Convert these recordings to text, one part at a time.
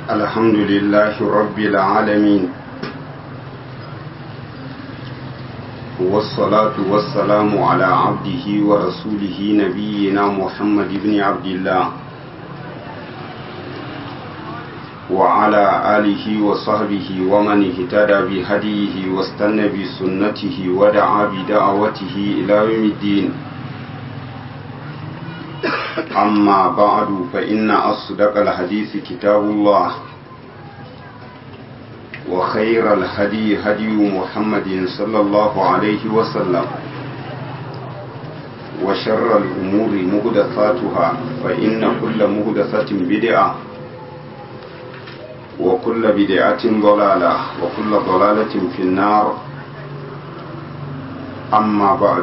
الحمد لله رب العالمين والصلاة والسلام على عبده ورسوله نبينا محمد بن عبد الله وعلى آله وصحبه ومن اهتدى بهديه واستنى بسنته ودعا بدعوته إلى يوم الدين أما بعد فإن أصدق الحديث كتاب الله وخير الهدي هدي محمد صلى الله عليه وسلم وشر الأمور مهدثاتها فإن كل مهدثة بدعة وكل بدعة ضلالة وكل ضلالة في النار أما بعد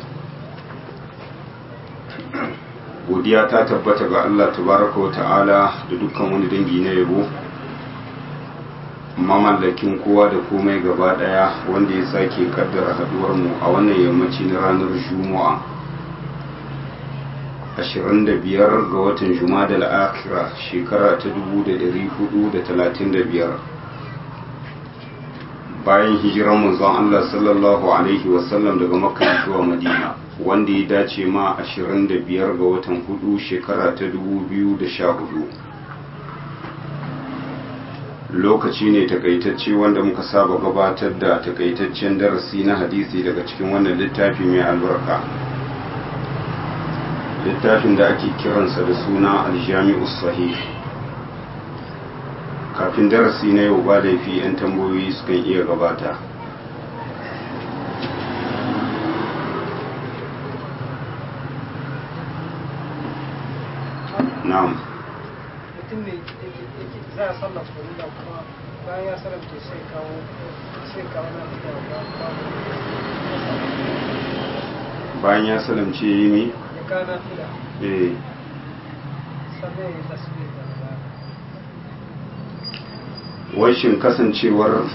godiya ta tabbata ga Allah tabaraka wa ta'ala da dukkan wani dangi na yabo mamallakin kowa da komai gaba daya wanda ya sake kaddara haduwar mu a wannan yammaci na ranar juma'a 25 ga watan jumada al-akhira shekara ta 1435 bayan hijiran manzon Allah sallallahu alaihi wasallam daga makka zuwa madina wanda ya dace ma 25 ga watan hudu shekara ta 2014 lokaci ne takaitacce wanda muka saba gabatar da takaitaccen darasi na hadisi daga cikin wannan littafi mai albarka littafin da ake kiransa da suna aljami'u sahih kafin darasi na yau ba laifi 'yan tambayoyi sukan iya gabata na'am mutum ne za a sallar farilla kuma bayan ya salamce sai kawo sai kawo na fita bayan ya salamce yi mi ya kawo na fila eh sannan ya yi tasbih da baya washin kasancewar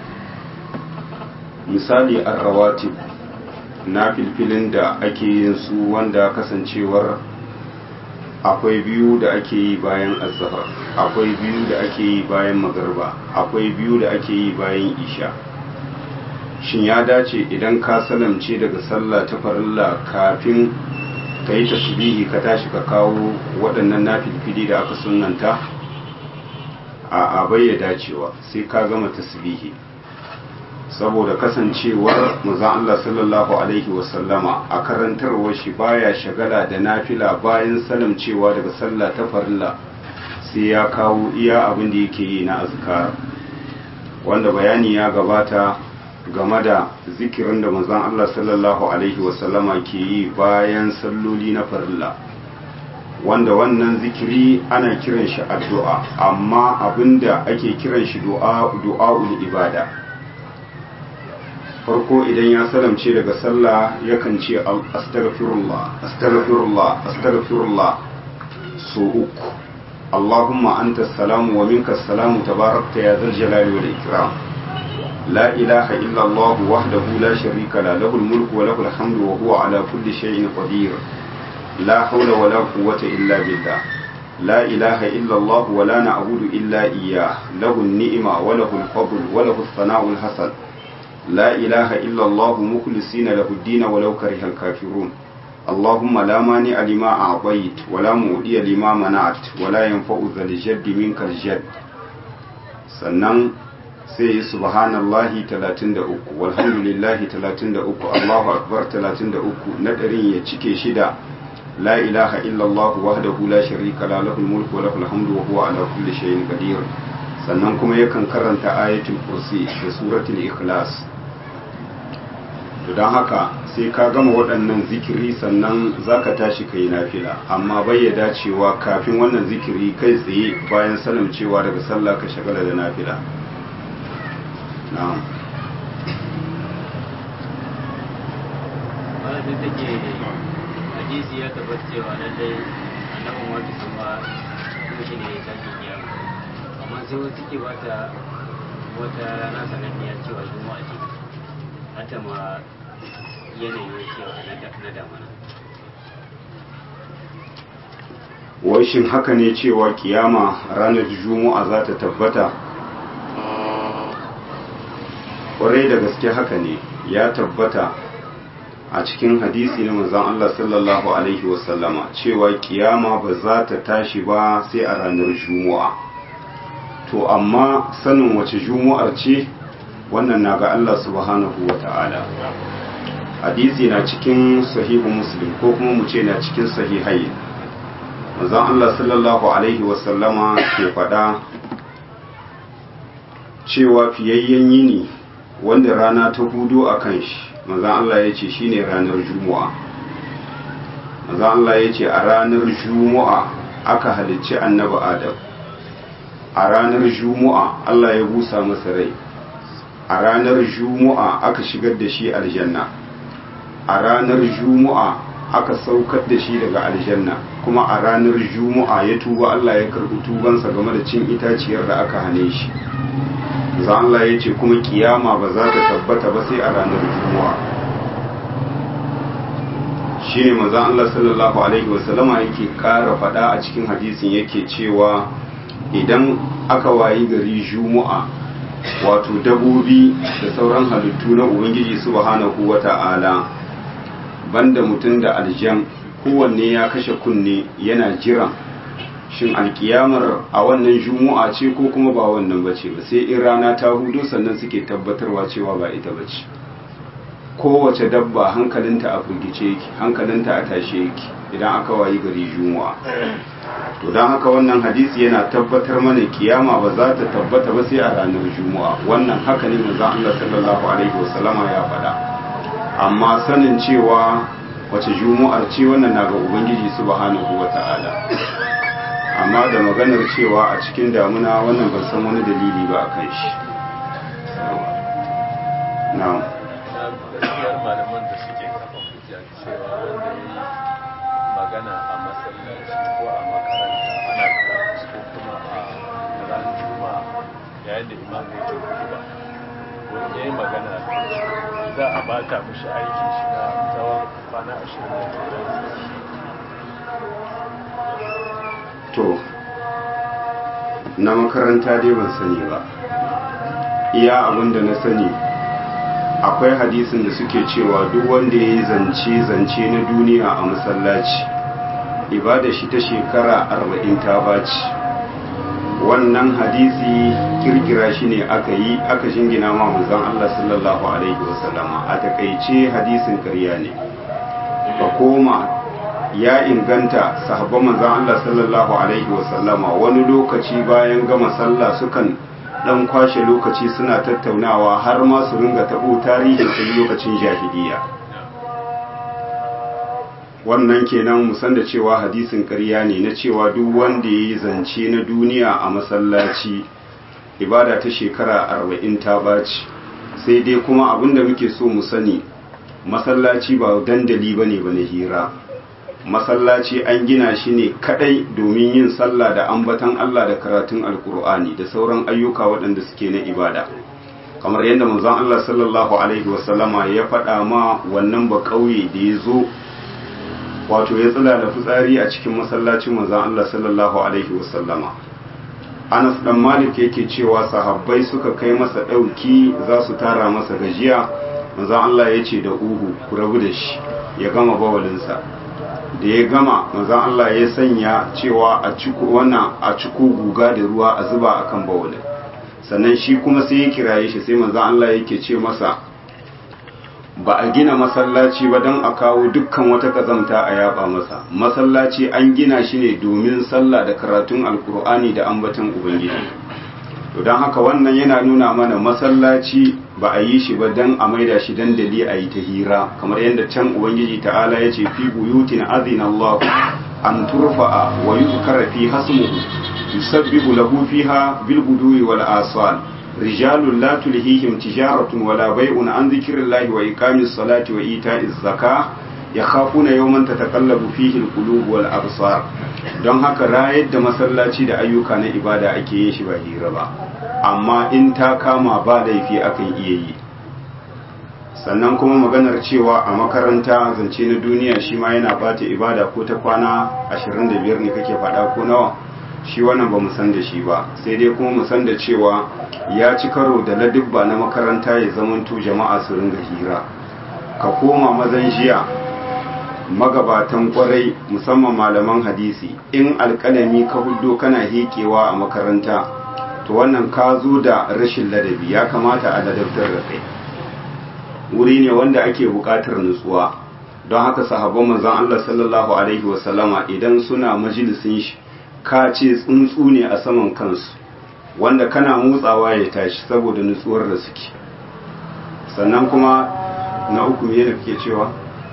misali an rawatib na filfilin da ake yin su wanda kasancewar akwai biyu da ake yi bayan azhar akwai biyu da ake yi bayan magarba akwai biyu da ake yi bayan isha shin ya dace idan ka salamce daga sallah ta farilla kafin ka yi tasbihi ka tashi ka kawo waɗannan nafilfili da aka sunanta a abai ya dacewa sai ka gama tasbihi saboda kasancewar manzon Allah sallallahu alaihi wasallama a karantarwar shi baya shagala da nafila bayan salamcewa daga sallah ta farilla sai ya kawo iya abin da yake yi na azkar wanda bayani ya gabata game da zikirin da manzon Allah sallallahu alaihi wasallama ke yi bayan salloli na farilla wanda wannan zikiri ana kiran shi addu'a amma abinda ake kiran shi du'a du'a'ul ibada farko idan ya salamce daga sallah yakan ce astaghfirullah astaghfirullah astaghfirullah so uku Allahumma anta salamu wa minka salamu tabarakta ya zal jalali wal ikram la ilaha illa Allah wahdahu la sharika la lahul mulku wa lahul hamdu wa huwa ala kulli shay'in qadir لا حول ولا قوة إلا بالله لا إله إلا الله ولا نعبد إلا إياه له النعمة وله الفضل وله الثناء الحسن لا إله إلا الله مخلصين له الدين ولو كره الكافرون اللهم لا مانع لما أعطيت ولا مؤدي لما منعت ولا ينفع ذا الجد منك الجد sannan sai yi subhanallahi 33 walhamdulillahi 33 Allahu akbar 33 na ɗarin ya cike shida لا إله إلا الله وحده لا شريك له له الملك وله الحمد وهو على كل شيء قدير sannan kuma yakan karanta ayatul kursi da suratul ikhlas to don haka sai ka gama waɗannan zikiri sannan zaka tashi kai nafila amma bai ya dacewa kafin wannan zikiri kai tsaye bayan salamcewa daga sallah ka shagala da nafila na'am hadisi ya tabbata cewa lallai annabin wata kuma kuma shi ne ya tashi kiyama amma sai wasu ke bata wata rana sananniya cewa juma'a ce hata ma yanayi cewa na damana wai shin haka ne cewa kiyama ranar juma'a za ta tabbata kwarai da gaske haka ne ya tabbata a cikin hadisi na manzon Allah sallallahu alaihi wasallama cewa kiyama ba za ta tashi ba sai a ranar juma'a to amma sanin wace juma'ar ce wannan na ga Allah subhanahu wa ta'ala hadisi na cikin sahihu muslim ko kuma mu ce na cikin sahihai manzon Allah sallallahu alaihi wasallama ke faɗa cewa fiyayyen yini wanda rana ta hudu a kan shi manzon Allah ya ce shine ranar juma'a manzon Allah ya ce a ranar juma'a aka halicci annabi adam a ranar juma'a Allah ya busa masa rai a ranar juma'a aka shigar da shi aljanna a ranar juma'a aka saukar da shi daga aljanna kuma a ranar juma'a ya tuba Allah ya karbi tubansa game da cin itaciyar da aka hane shi za Allah ya ce kuma kiyama ba za ta tabbata ba sai a ranar juma'a shi ne mazan Allah sallallahu alaihi wasallama yake ƙara faɗa a cikin hadisin yake cewa idan aka wayi gari juma'a wato dabobi da sauran halittu na ubangiji subhanahu wata'ala banda mutum da aljan kowanne ya kashe kunne yana jiran shin alkiyamar a wannan juma'a ce ko kuma ba wannan bace ba sai in rana ta hudu sannan suke tabbatarwa cewa ba ita bace kowace dabba hankalinta a firgice yake hankalinta a tashe yake idan aka wayi gari juma'a to don haka wannan hadisi yana tabbatar mana kiyama ba za ta tabbata ba sai a ranar juma'a wannan haka ne manzo Allah sallallahu alaihi wasallama ya faɗa amma sanin cewa wace juma'ar ce wannan na ga ubangiji subhanahu wata'ala amma da maganar cewa a cikin damuna wannan ban san wani dalili ba a kan shi na'am gaskiyar malaman da suke kafa hujja cewa wanda ya yi magana a masallaci ko a makaranta ana karatu ko kuma a ranar juma'a yayin da imam ya ke kudu ba wanda ya yi magana za a bata mishi aikin shi na tsawon kwana ashirin da to na makaranta dai ban sani ba iya abin da na sani akwai hadisin da suke cewa duk wanda ya yi zance-zance na duniya a masallaci ibada shi ta shekara arba'in ta baci wannan hadisi kirkira shi ne aka yi aka shingina ma manzon Allah sallallahu alaihi wasallama a takaice hadisin karya ne ka koma ya inganta sahabban manzon Allah sallallahu alaihi wasallama wani lokaci bayan gama sallah sukan dan kwashe lokaci suna tattaunawa har ma su ringa tabo tarihin sai lokacin jahiliya wannan kenan musan da cewa hadisin ƙarya ne na cewa duk wanda ya yi zance na duniya a masallaci ibada ta shekara arba'in ta baci sai dai kuma abinda muke so mu sani masallaci ba dandali ba ne ba na hira masallaci an gina shi ne kadai domin yin sallah da ambatan Allah da karatun alkur'ani da sauran ayyuka waɗanda suke na ibada kamar yadda manzon Allah sallallahu alaihi wasallama ya faɗa ma wannan ba ƙauye da ya zo wato ya tsila da fitsari a cikin masallacin manzon Allah sallallahu alaihi wasallama Anas dan Malik yake cewa sahabbai suka kai masa ɗauki za su tara masa gajiya manzon Allah ya ce da uhu ku rabu da shi ya gama bawalinsa da ya gama manzon Allah ya sanya cewa a ciku wannan a ciku guga da ruwa a zuba akan bawalin sannan shi kuma sai ya kiraye shi sai manzon Allah yake ce masa ba a gina masallaci ba don a kawo dukkan wata kazamta a yaba masa masallaci an gina shi ne domin sallah da karatun alkur'ani da ambaton ubangiji to don haka wannan yana nuna mana masallaci ba a yi shi ba don a maida shi dandali a yi ta hira kamar yadda can ubangiji ta'ala ya ce fi buyutin azina Allah an turfa'a wa yuzkara fi hasmuhu yusabbihu lahu fiha bil guduwi wal asal رجال لا تلهيهم تجارة ولا بيع عن ذكر الله وإقام الصلاة وإيتاء الزكاة يخافون يوما تتقلب فيه القلوب والأبصار don haka rayar da masallaci da ayyuka na ibada ake yin shi ba hira ba amma in ta kama ba laifi akan iya yi sannan kuma maganar cewa a makaranta zance na duniya shi ma yana bata ibada ko ta kwana 25 ne kake faɗa ko nawa shi wannan ba mu san da shi ba sai dai kuma mu san da cewa ya ci karo da ladubba na makaranta ya zamanto jama'a su ringa hira ka koma mazan jiya magabatan kwarai musamman malaman hadisi in alkalami ka hudo kana hekewa a makaranta to wannan ka zo da rashin ladabi ya kamata a ladabtar da kai wuri ne wanda ake buƙatar nutsuwa don haka sahabban manzon Allah sallallahu alaihi wasallama idan suna majalisin shi ka ce tsuntsu ne a saman kansu wanda kana motsawa ya tashi saboda nutsuwar da suke sannan kuma na uku me da kake cewa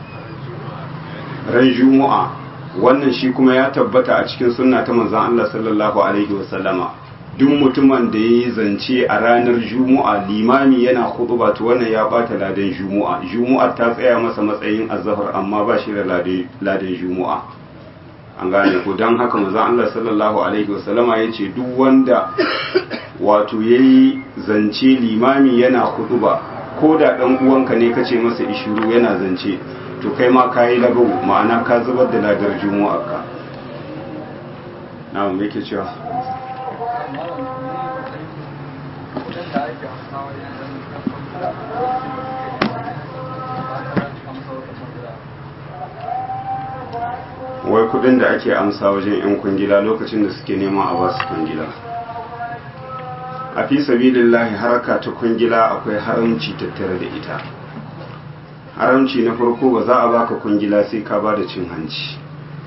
ran juma'a wannan shi kuma ya tabbata a cikin sunna ta manzon Allah sallallahu alaihi wasallama duk mutumin da yayi zance a ranar juma'a limami yana khutba to wannan ya bata ladan juma'a juma'a ta tsaya masa matsayin azhar amma ba shi da ladan juma'a an gane ko don haka manzon Allah sallallahu alaihi wasallama yace duk wanda wato yayi zance limami yana khutba ko da dan uwanka ne kace masa ishiru yana zance to kai ma kayi lagawu ma'ana ka zubar da ladar juma'a ka na me yake cewa wai kudin da ake amsa wajen 'yan kwangila lokacin da suke nema a basu kwangila a fi sabilillahi haraka ta kwangila akwai haramci tattare da ita haramci na farko ba za a baka kwangila sai ka ba da cin hanci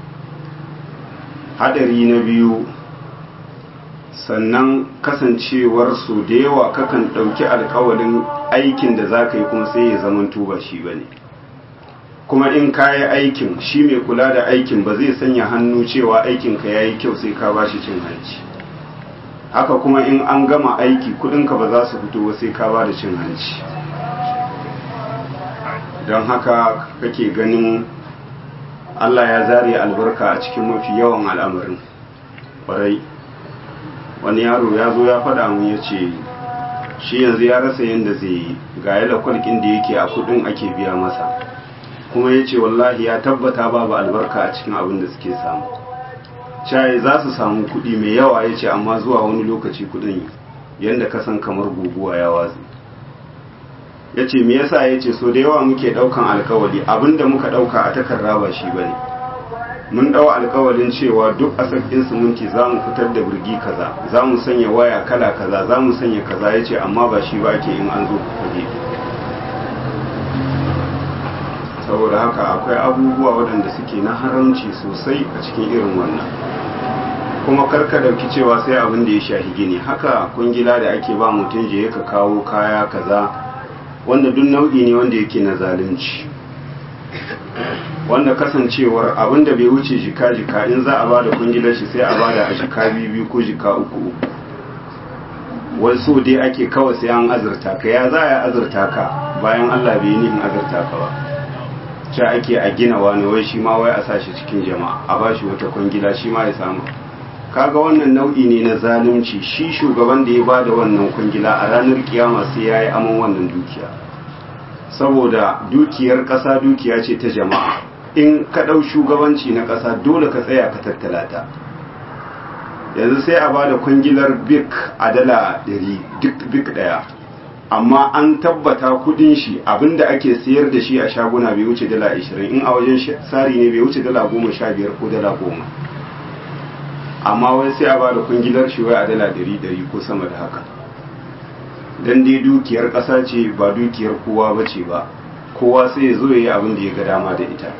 hadari na biyu sannan kasancewar su da yawa kakan ɗauki alkawalin aikin da za ka yi kuma sai ya zama tuba shi ba ne kuma in ka yi aikin shi mai kula da aikin ba zai sanya hannu cewa aikinka ya yi kyau sai ka ba shi cin hanci haka kuma in an gama aiki kudinka ba za su fito ba sai ka ba da cin hanci don haka kake ganin allah ya zare albarka a cikin mafi yawan al'amarin ƙwarai wani yaro ya zo ya faɗa mu ya ce shi yanzu ya rasa yadda zai yi ga yala kwalkin da yake a kudin ake biya masa kuma ya ce wallahi ya tabbata babu albarka a cikin abin da suke samu shayi za su samu kudi mai yawa ya ce amma zuwa wani lokaci kudin yadda ka san kamar guguwa ya watsi ya ce me yasa ya ce so da yawa muke daukan alkawali abinda muka dauka a takarda ba shi bane mun dau alkawalin cewa duk a sakin siminti za mu fitar da birgi kaza za mu sanya waya kala kaza za mu sanya kaza ya ce amma ba shi ba ke in an zo fage saboda haka akwai abubuwa waɗanda suke na haramci sosai a cikin irin wannan kuma karka dauki cewa sai abin da ya shahi gini haka kungila da ake ba mutum je ka kawo kaya kaza wanda duk nau'i ne wanda yake na zalunci wanda kasancewar abin da bai wuce jika-jika in za a ba da kungilar shi sai a ba da a jika biyu ko jika uku uku wasu dai ake kawai sai an azurta ka ya za a azurta ka bayan allah bai yi nihin azurta ka ba ce ake a gina wani wai shi ma wai a sa shi cikin jama'a a ba shi wata kwangila shi ma ya samu kaga wannan nau'i ne na zalunci shi shugaban da ya ba da wannan kwangila a ranar kiyama sai ya yi aman wannan dukiya saboda dukiyar ƙasa dukiya ce ta jama'a in ka ɗau shugabanci na ƙasa dole ka tsaya ka tattala ta yanzu sai a ba da kwangilar bik a dala ɗari duk bik ɗaya amma an tabbata kudin shi abinda ake sayar da shi a shaguna bai wuce dala 20 in a wajen sari ne bai wuce dala 15 ko dala 10 amma wai sai a ba da kungilar shi wai a dala 100 ko sama da haka dan dai dukiyar ƙasa ce ba dukiyar kowa ba ce ba kowa sai ya zo ya yi abin da ya ga dama da ita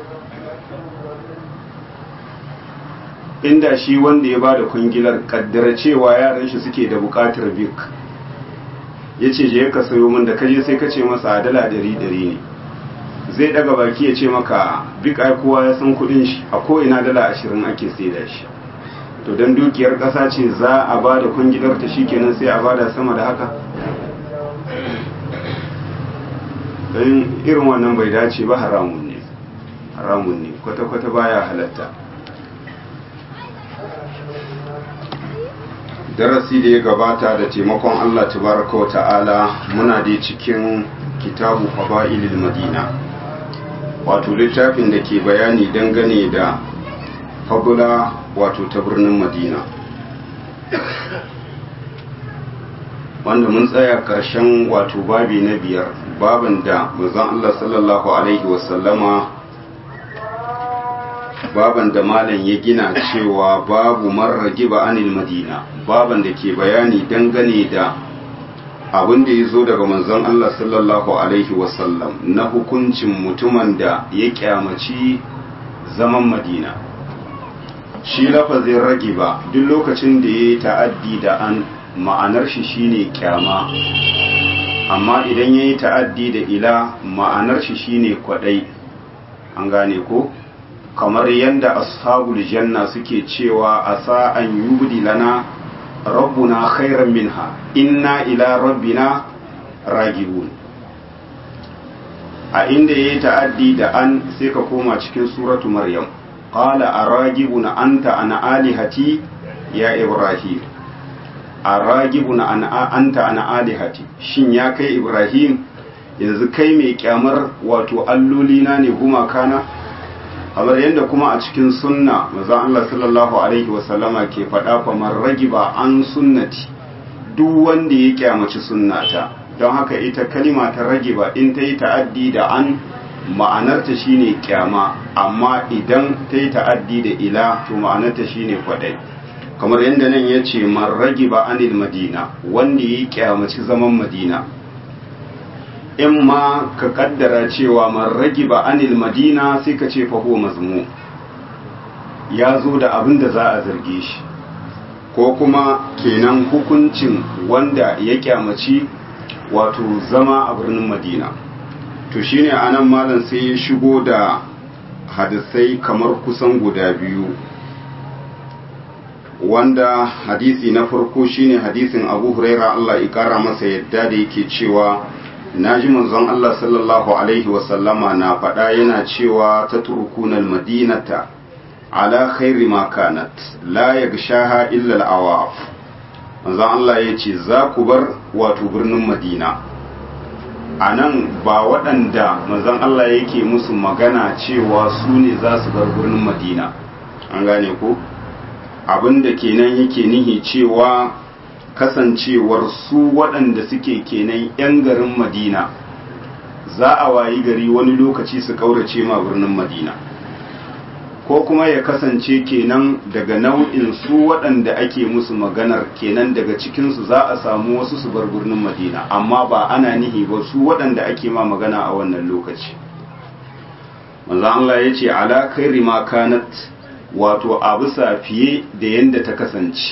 inda shi wanda ya ba da kungilar kaddara cewa yaran shi suke da bukatar bik ya ce je ka sayo min da kaje sai ka ce masa dala dari dari ne zai daga baki ya ce maka bik ai kowa ya san kudin shi a ko'ina dala ashirin ake saida shi to don dukiyar ƙasa ce za a ba da kungilar ta shi kenan sai a ba da sama da haka don irin wannan bai dace ba haramun ne haramun ne kwata-kwata baya halatta darasi da ya gabata da taimakon Allah tabaraka wa ta'ala muna da cikin kitabu fada'ilil madina wato littafin da ke bayani dangane da fabula wato ta birnin madina wanda mun tsaya ƙarshen wato babi na biyar babin da manzon Allah sallallahu alaihi wasallama baban da malam ya gina cewa babu marragi ba anil madina baban da ke bayani dangane da abin da ya zo daga manzon Allah sallallahu alaihi wasallam na hukuncin mutumin da ya kyamaci zaman madina shi lafazin ragi ba duk lokacin da ya yi ta'addi da an ma'anar shi shine kyama amma idan ya yi ta'addi da ila ma'anar shi shine kwadai an gane ko kamar yadda ashabul janna suke cewa asa an yubdi lana rabbuna khairan minha inna ila rabbina ragibun a inda yayi ta'addi da an sai ka koma cikin suratu maryam qala aragibun anta ana alihati ya ibrahim aragibun anta ana alihati shin ya kai ibrahim yanzu kai mai kyamar wato allolina ne gumakana kamar yadda kuma a cikin sunna maza Allah sallallahu alaihi wasallama ke faɗa famar ragiba an sunnati duk wanda ya kyamaci sunnata don haka ita kalima ta ragiba in ta yi ta'addi da an ma'anarta shine kyama amma idan ta yi ta'addi da ila to ma'anarta shine kwaɗai kamar yadda nan ya ce man ragiba anil madina wanda ya kyamaci zaman madina in ma ka kaddara cewa man ragiba anil madina sai ka ce faho mazmu ya zo da abin da za a zarge shi ko kuma kenan hukuncin wanda ya kyamaci wato zama a birnin madina to shine anan malam sai ya shigo da hadisai kamar kusan guda biyu wanda hadisi na farko shine hadisin abu huraira Allah ya kara masa yadda da yake cewa na ji manzon Allah sallallahu Alaihi wasallama na faɗa yana cewa ta turkunan madinata ala khairi makanat la ya shaha illal awaf manzon Allah ya ce za ku bar wato birnin madina a nan ba waɗanda manzon Allah yake musu magana cewa su ne za su bar birnin madina an gane ko abinda kenan yake nihi cewa kasancewar su waɗanda suke kenan 'yan garin madina za a wayi gari wani lokaci su ƙaurace ma birnin madina ko kuma ya kasance kenan daga nau'in su waɗanda ake musu maganar kenan daga cikinsu za a samu wasu su bar birnin madina amma ba ana nihi ba su waɗanda ake ma magana a wannan lokaci manzan Allah ya ce ala kairi ma kanat wato a bisa fiye da yadda ta kasance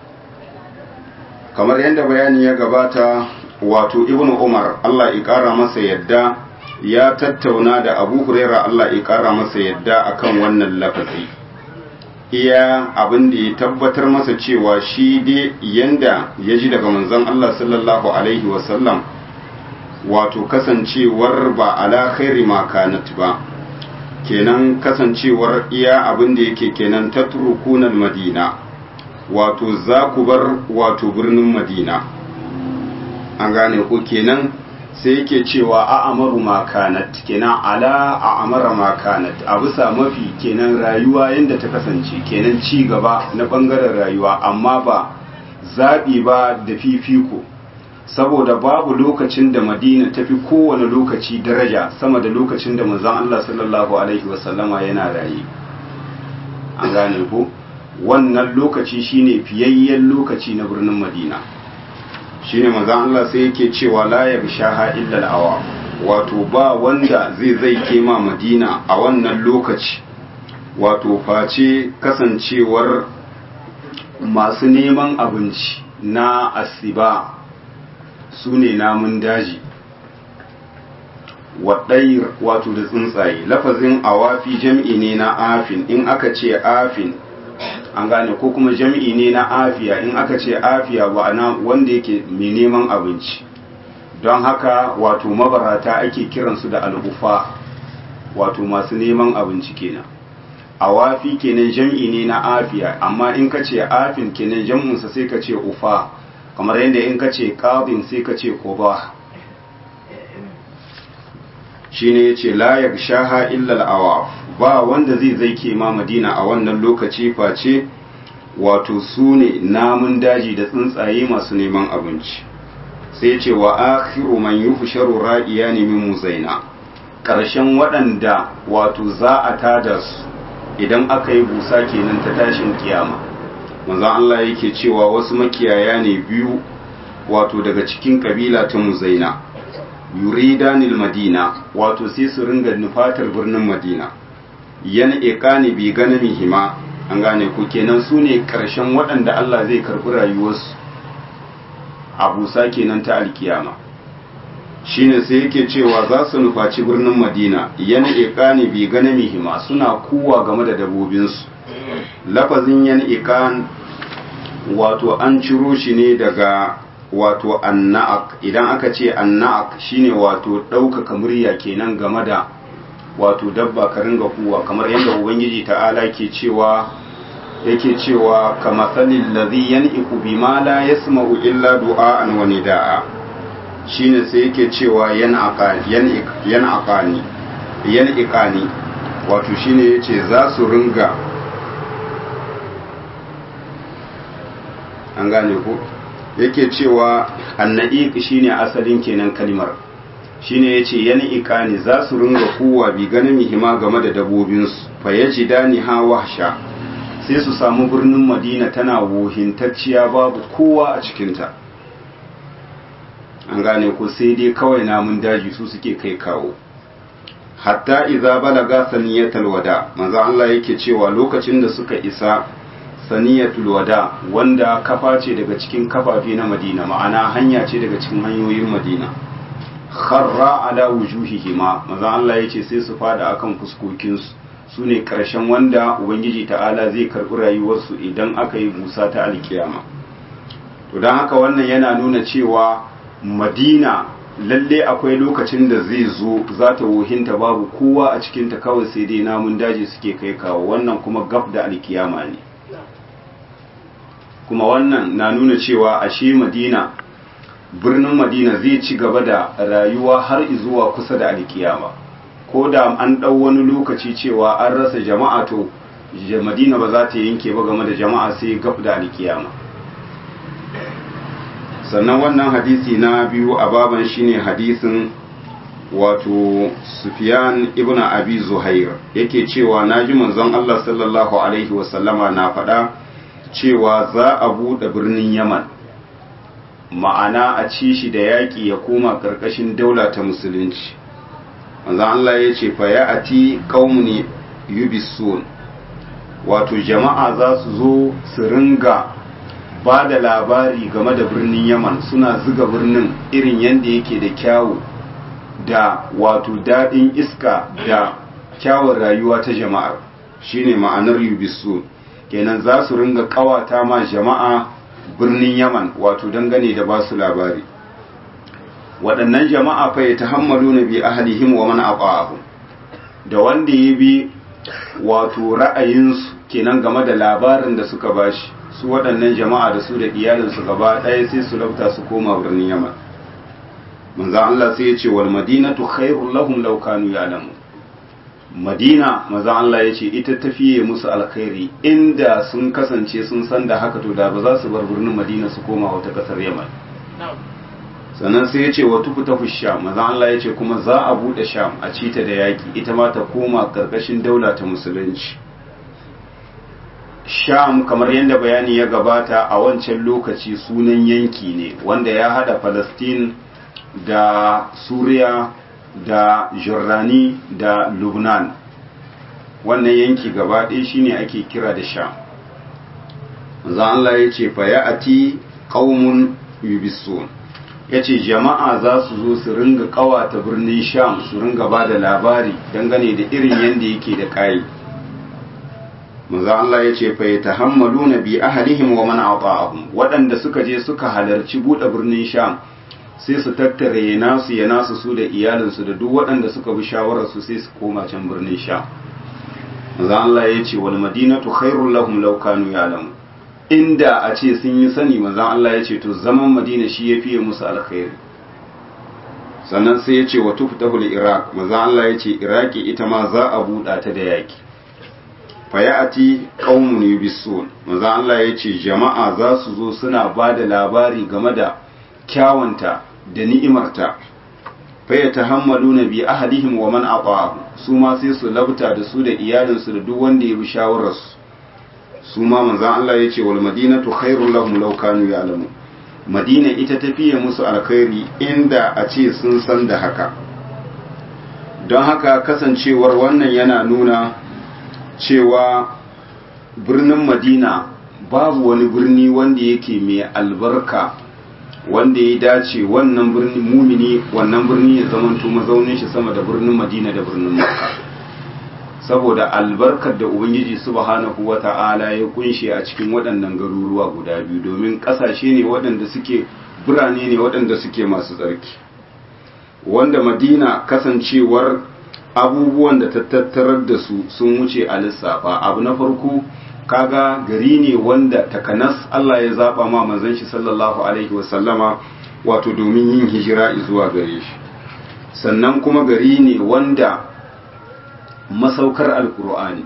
kamar yadda bayani ya gabata wato ibnu umar Allah ya kara masa yadda ya tattauna da abu huraira Allah ya kara masa yadda akan wannan lafazi iya abin da ya tabbatar masa cewa shi dai yanda ya ji daga manzon Allah sallallahu alaihi wasallam wato kasancewar ba ala khairi ma kanat ba kenan kasancewar iya abin da yake kenan tatrukunal madina wato za ku bar wato birnin madina an gane ku kenan sai yake cewa a amaru makanat kenan ala a amara makanat a bisa mafi kenan rayuwa yadda ta kasance kenan ci gaba na bangaren rayuwa amma ba zaɓi ba da fifiko saboda babu lokacin da madina ta fi kowane lokaci daraja sama da lokacin da manzon Allah sallallahu alaihi wasallama yana raye an gane ku wannan lokaci shine fiyayyen lokaci na birnin madina shine manzon Allah sai yake cewa la yabshaha illa al-awa wato ba wanda zai zai kema madina a wannan lokaci wato face kasancewar masu neman abinci na asiba su ne namun daji waɗayir wato da tsuntsaye lafazin awafi jam'i ne na afin in aka ce afin an gane ko kuma jam'i ne na afiya in aka ce afiya na wanda yake mai neman abinci don haka wato mabarata ake kiransu da al'ufa wato masu neman abinci kenan awafi kenan jam'i ne na afiya amma in ka ce afin kenan jam'unsa sai ka ce ufa kamar yadda in ka ce ƙabin sai ka ce ƙoba shine yace la yagshaha illa al-awaf ba wanda zai zai ke ma madina a wannan lokaci face wato su ne namun daji da tsuntsaye masu neman abinci sai ce wa akhiru man yuhsharu ra'iyani min muzaina ƙarshen waɗanda wato za a tada su idan aka yi busa kenan ta tashin kiyama manzon Allah yake cewa wasu makiyaya ne biyu wato daga cikin kabila ta muzaina yuridanil madina wato sai su ringa nufatar birnin madina yana iqani bi ganamihima an gane ku kenan su ne ƙarshen waɗanda Allah zai karɓi rayuwarsu a busa kenan ta alkiyama shine sai yake cewa za su nufaci birnin madina yana iqani bi ganamihima suna kuwa game da dabobinsu lafazin yan iqan wato an ciro shi ne daga wato anna'ak idan aka ce anna'ak shine wato ɗaukaka murya kenan game da wato dabba ka ringa kuwa kamar yadda ubangiji ta'ala ke cewa yake cewa kama salil ladhi yan'iku bima la yasma'u illa du'a'an wa nida'a shine sai yake cewa yan'aqani yan'aqani yan'iqani wato shine yace za su ringa an gane ko yake cewa anna'iq shine asalin kenan kalmar shine yace yani iqani za su ringa kuwa bi ganin mihima game da dabobinsu fa yajidani ha wahsha sai su samu birnin madina tana wohintacciya babu kowa a cikinta an gane ko sai dai kawai namun daji su suke kai kawo hatta idza balaga saniyatul wada manzo Allah yake cewa lokacin da suka isa saniyatul wada wanda kafa ce daga cikin kafafe na madina ma'ana hanya ce daga cikin hanyoyin madina kharra ala wujuhihima manzo Allah yace sai su fada akan fuskokinsu su ne ƙarshen wanda ubangiji ta'ala zai karɓi rayuwarsu idan aka yi busa ta alkiyama to don haka wannan yana nuna cewa madina lalle akwai lokacin da zai zo za ta wohinta babu kowa a cikinta kawai sai dai namun daji suke kai kawo wannan kuma gaf da alkiyama ne kuma wannan na nuna cewa ashe madina birnin madina zai ci gaba da rayuwa har zuwa kusa da alkiyama ko da an ɗau wani lokaci cewa an rasa jama'a to madina ba za ta yanke ba game da jama'a sai gaf da alkiyama sannan wannan hadisi na biyu a baban shine hadisin wato sufyan ibn abi zuhair yake cewa na ji manzon Allah sallallahu alaihi wasallama na faɗa cewa za a buɗe birnin yaman ma'ana a ci shi da yaƙi ya koma ƙarƙashin daula ta musulunci manzon Allah ya ce fa ya ati qaumun yubisun wato jama'a za su zo su ringa ba da labari game da birnin yaman suna zuga birnin irin yadda yake da kyawu da wato daɗin iska da kyawun rayuwa ta jama'ar shine ma'anar yubisun kenan za su ringa kawata ma jama'a birnin yaman wato dangane da ba su labari waɗannan jama'a fa ya tahammalu na bi ahalihim wa man aqa'ahu da wanda ya bi wato ra'ayinsu kenan game da labarin da suka bashi su waɗannan jama'a da su da iyalinsu gaba ɗaya sai su lauta su koma birnin yaman manzan Allah sai ya ce wal madinatu khairul lahum law kanu ya'lamu madina manzan Allah ya ce ita tafiye musu alkhairi inda sun kasance sun san da haka to da ba za su bar birnin madina su koma wata ƙasar yaman sannan sai ya ce wa tufutafu sham manzan Allah ya ce kuma za a buɗe sham a cita da yaƙi ita ma ta koma ƙarƙashin daula ta musulunci sham kamar yadda bayani ya gabata a wancan lokaci sunan yanki ne wanda ya hada palestine da suriya da jordani da lubnan wannan yanki gaba ɗaya shine ake kira da sham za Allah ya ce fa ya ati qaumun yubisun ya ce jama'a za su zo su ringa kawata birnin sham su ringa ba da labari dangane da irin yadda yake da ƙayi manzo Allah ya ce fa yatahammaluna bi ahlihim wa man ata'ahum waɗanda suka je suka halarci buɗe birnin Sham sai su tattare ya nasu ya nasu su da iyalinsu da duk waɗanda suka bi shawarar su sai su koma can birnin Sham manzo Allah ya ce wal madinatu khairul lahum law kanu ya'lamu inda a ce sun yi sani manzo Allah ya ce to zaman Madina shi ya fiye musu alkhairi sannan sai ya ce wa tuftahul iraq maza Allah ya ce iraki ita ma za a buɗa ta da yaki fayati qaumun yubisun maza Allah ya ce jama'a za su zo suna ba da labari game da kyawunta da ni'imarta faya tahammaluna bi ahadihim wa man ata'ahu su ma sai su labta da su da iyalinsu da duk wanda ya bi shawararsu su ma manzan Allah ya ce wal madinatu khairul lahum law kanu ya'lamu madina ita tafiye musu alkhairi inda a ce sun san da haka don haka kasancewar wannan yana nuna cewa birnin madina babu wani birni wanda yake mai albarka wanda ya dace wannan birni mumini wannan birni ya zamanto mazaunin shi sama da birnin madina da birnin makka saboda albarkar da ubangiji subhanahu wata'ala ya kunshe a cikin waɗannan garuruwa guda biyu domin ƙasashe ne waɗanda suke birane ne waɗanda suke masu tsarki wanda madina kasancewar abubuwan da ta tattarar da su sun wuce a lissafa abu na farko kaga gari ne wanda takanas Allah ya zaba ma manzon shi sallallahu alaihi wasallama wato domin yin hijira zuwa gare shi sannan kuma gari ne wanda masaukar alkur'ani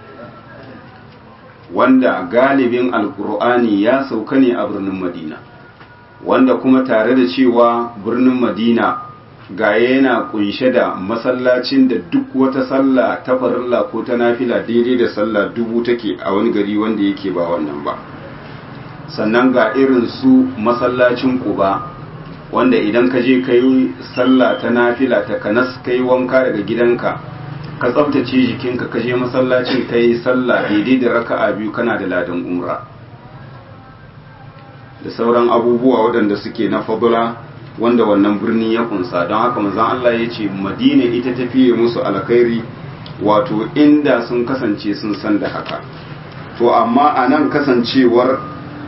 wanda galibin alkur'ani ya sauka ne a birnin madina wanda kuma tare da cewa birnin madina ga yana kunshe da masallacin da duk wata sallah ta farilla ko ta nafila daidai da sallah dubu take a wani gari wanda yake ba wannan ba sannan ga irin su masallacin kuba wanda idan ka je ka yi sallah ta nafila ta kanas ka yi wanka daga gidanka ka tsabtace jikinka ka je masallacin ka yi sallah daidai da raka'a biyu kana da ladan umra da sauran abubuwa waɗanda suke na fadula wanda wannan birni ya kunsa don haka manzon Allah ya ce madina ita tafiye musu alkhairi wato inda sun kasance sun san da haka to amma a nan kasancewar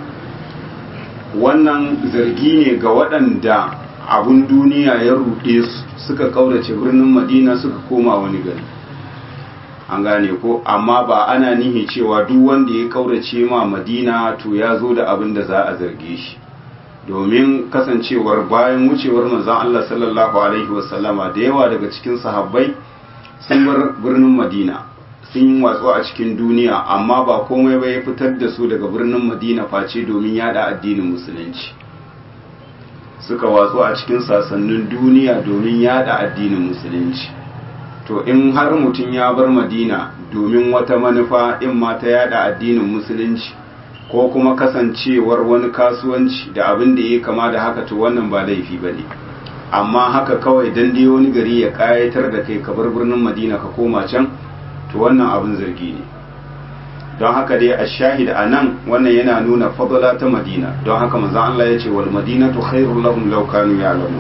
wannan zargi ne ga waɗanda abun duniya ya ruɗe su suka kaurace birnin madina suka koma wani gari an gane ko amma ba ana nihi cewa duk wanda ya kaurace ma madina to ya zo da abin da za a zarge shi domin kasancewar bayan wucewar manzon Allah sallallahu alaihi wasallama da yawa daga cikin sahabbai sun bar birnin madina sun yi watsu a cikin duniya amma ba komai ba ya fitar da su daga birnin madina face domin yada addinin musulunci suka watsu a cikin sasannin duniya domin yada addinin musulunci to in har mutum ya bar madina domin wata manufa in ma ta yada addinin musulunci ko kuma kasancewar wani kasuwanci da abin da ya kama da haka to wannan ba laifi ba ne amma haka kawai dan dai wani gari ya kayatar da kai ka bar birnin madina ka koma can to wannan abin zargi ne don haka dai a shahid a nan wannan yana nuna fadala ta madina don haka manzon Allah ya ce wal madinatu khairul lahum law kanu ya'lamun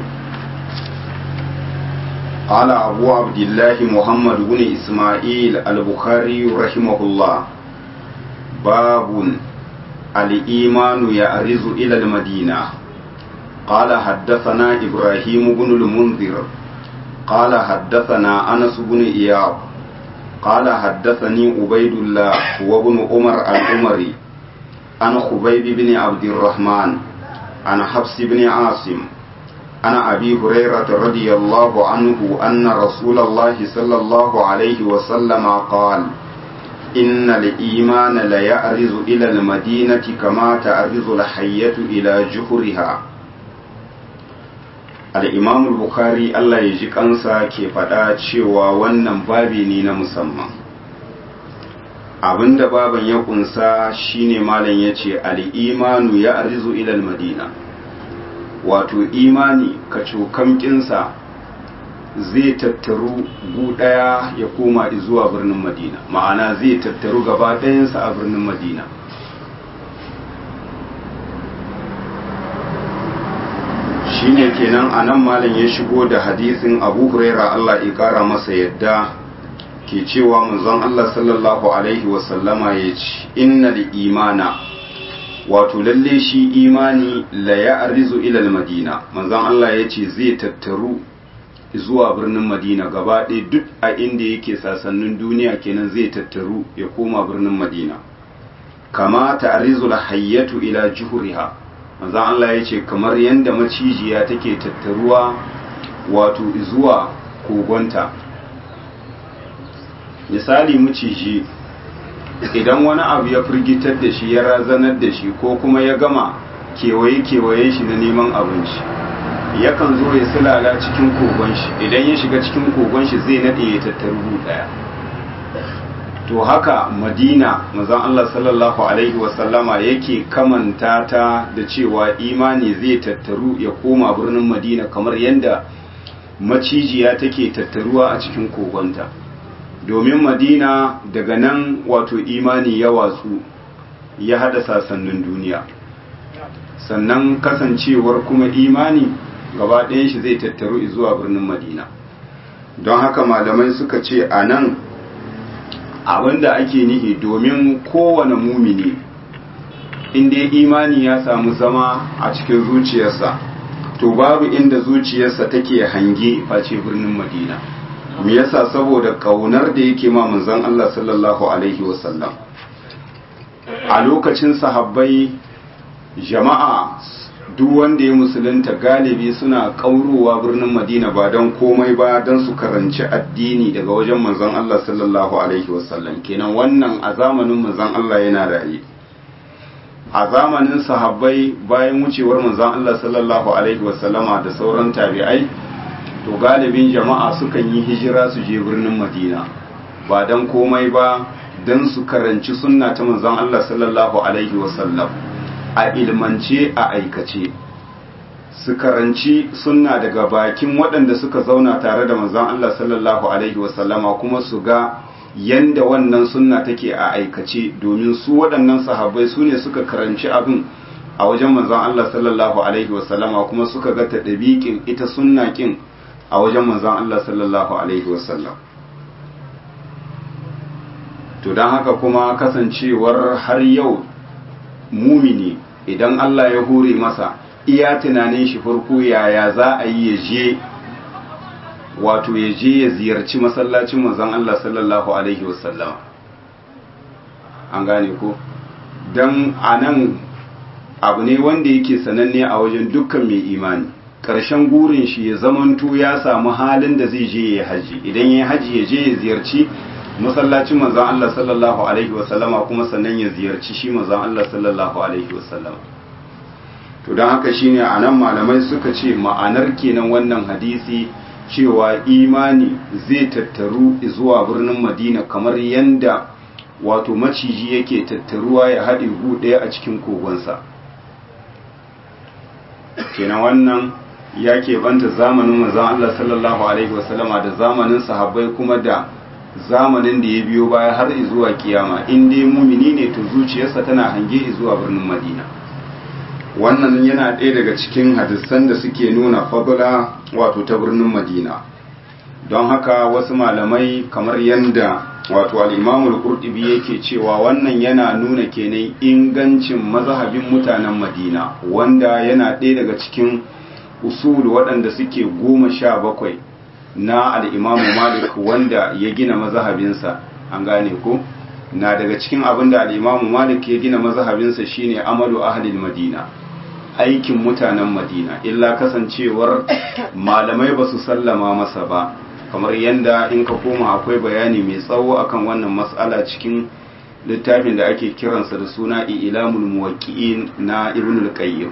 قال أبو عبد الله محمد بن إسماعيل البخاري رحمه الله باب الإيمان يأرز إلى المدينة قال حدثنا إبراهيم بن المنذر قال حدثنا أنس بن إياب قال حدثني عبيد الله وابن عمر العمري عن خبيب بن عبد الرحمن عن حفص بن عاصم عن أبي هريرة رضي الله عنه أن رسول الله صلى الله عليه وسلم قال إن الإيمان ليأرز إلى المدينة كما تأرز الحية إلى جحرها الإمام البخاري الله يجي kansa ke faɗa cewa wannan babi ne na musamman abinda baban ya kunsa shine malam ya ce al'imanu ya arzu ilal madina wato imani ka cokamkinsa zai tattaru gu ɗaya ya koma zuwa birnin madina ma'ana zai tattaru gaba ɗayansa a birnin madina shine kenan a nan malam ya shigo da hadisin abu huraira allah ya ƙara masa yadda ke cewa manzon allah sallallahu alaihi wasallama ya ce inna imana wato lalle shi imani la ya'rizu ila al-madina manzon Allah yace zai tattaru zuwa birnin Madina gaba ɗaya duk a inda yake sasannin duniya kenan zai tattaru ya koma birnin Madina kama ta'rizu al-hayyatu ila juhriha manzon Allah yace kamar yanda macijiya take tattaruwa wato zuwa kogonta misali maciji idan wani abu ya firgitar da shi ya razanar da shi ko kuma ya gama kewaye-kewaye shi na neman abinci yakan zo ya silala cikin kogon shi idan ya shiga cikin kogon shi zai naɗe ya tattaru ɗaya to haka madina mazan Allah sallallahu alaihi wasallama yake kamanta ta da cewa imani zai tattaru ya koma birnin madina kamar yadda macijiya take tattaruwa a cikin kogonta domin madina daga nan wato imani ya watsu ya hada sasannin duniya sannan kasancewar kuma imani gaba ɗayan shi zai tattaru zuwa birnin madina don haka malamai suka ce a nan abinda ake nihi domin kowane mumini inda imani ya samu zama a cikin zuciyarsa to babu inda zuciyarsa take hange face birnin madina me yasa saboda kaunar da yake ma manzon Allah sallallahu alaihi wasallam a lokacin sahabbai jama'a duk wanda ya musulunta galibi suna kaurowa birnin madina ba don komai ba don su karanci addini daga wajen manzon Allah sallallahu alaihi wasallam kenan wannan a zamanin manzon Allah yana raye a zamanin sahabbai bayan wucewar manzon Allah sallallahu alaihi wasallama da sauran tabi'ai to galibin jama'a sukan yi hijira su je birnin madina ba don komai ba don su karanci sunna ta manzon Allah sallallahu alaihi wasallam a ilmance a aikace su karanci sunna daga bakin waɗanda suka zauna tare da manzon Allah sallallahu alaihi wasallama kuma su ga yanda wannan sunna take a aikace domin su waɗannan sahabbai su ne suka karanci abin a wajen manzon Allah sallallahu alaihi wasallama kuma suka ga ta ɗabiƙin ita sunna ƙin a wajen manzon Allah sallallahu alaihi wasallam to don haka kuma kasancewar har yau mumini idan Allah ya hure masa iya tunanin shi farko yaya za a yi ya je wato ya je ya ziyarci masallacin manzon Allah sallallahu alaihi wasallam an gane ko dan anan abu ne wanda yake sananne a wajen dukkan mai imani ƙarshen gurin shi ya zamanto ya samu halin da zai je ya haji idan ya haji ya je ya ziyarci masallacin manzon Allah sallallahu alaihi wasallama kuma sannan ya ziyarci shi manzon Allah sallallahu alaihi wasallama to don haka shine anan malamai suka ce ma'anar kenan wannan hadisi cewa imani zai tattaru zuwa birnin Madina kamar yanda wato maciji yake tattaruwa ya haɗe gu ɗaya a cikin kogonsa kenan wannan ya banta zamanin manzon Allah sallallahu alaihi wasallama da zamanin sahabbai kuma da zamanin da ya biyo baya har zuwa kiyama in dai mumini ne to zuciyarsa tana hange zuwa birnin Madina wannan yana ɗaya daga cikin hadisan da suke nuna fadula wato ta birnin Madina don haka wasu malamai kamar yanda wato al-Imamul Qurtubi yake cewa wannan yana nuna kenan ingancin mazhabin mutanen Madina wanda yana ɗaya daga cikin usul waɗanda suke goma sha bakwai na al'imamu malik wanda ya gina mazahabinsa an gane ko na daga cikin abin da al'imamu malik ya gina mazahabinsa shine amalu ahlil madina aikin mutanen madina illa kasancewar malamai ba su sallama masa ba kamar yadda in ka koma akwai bayani mai tsawo akan wannan matsala cikin littafin da ake kiransa da suna ilamul muwaqqi'in na ibnul qayyim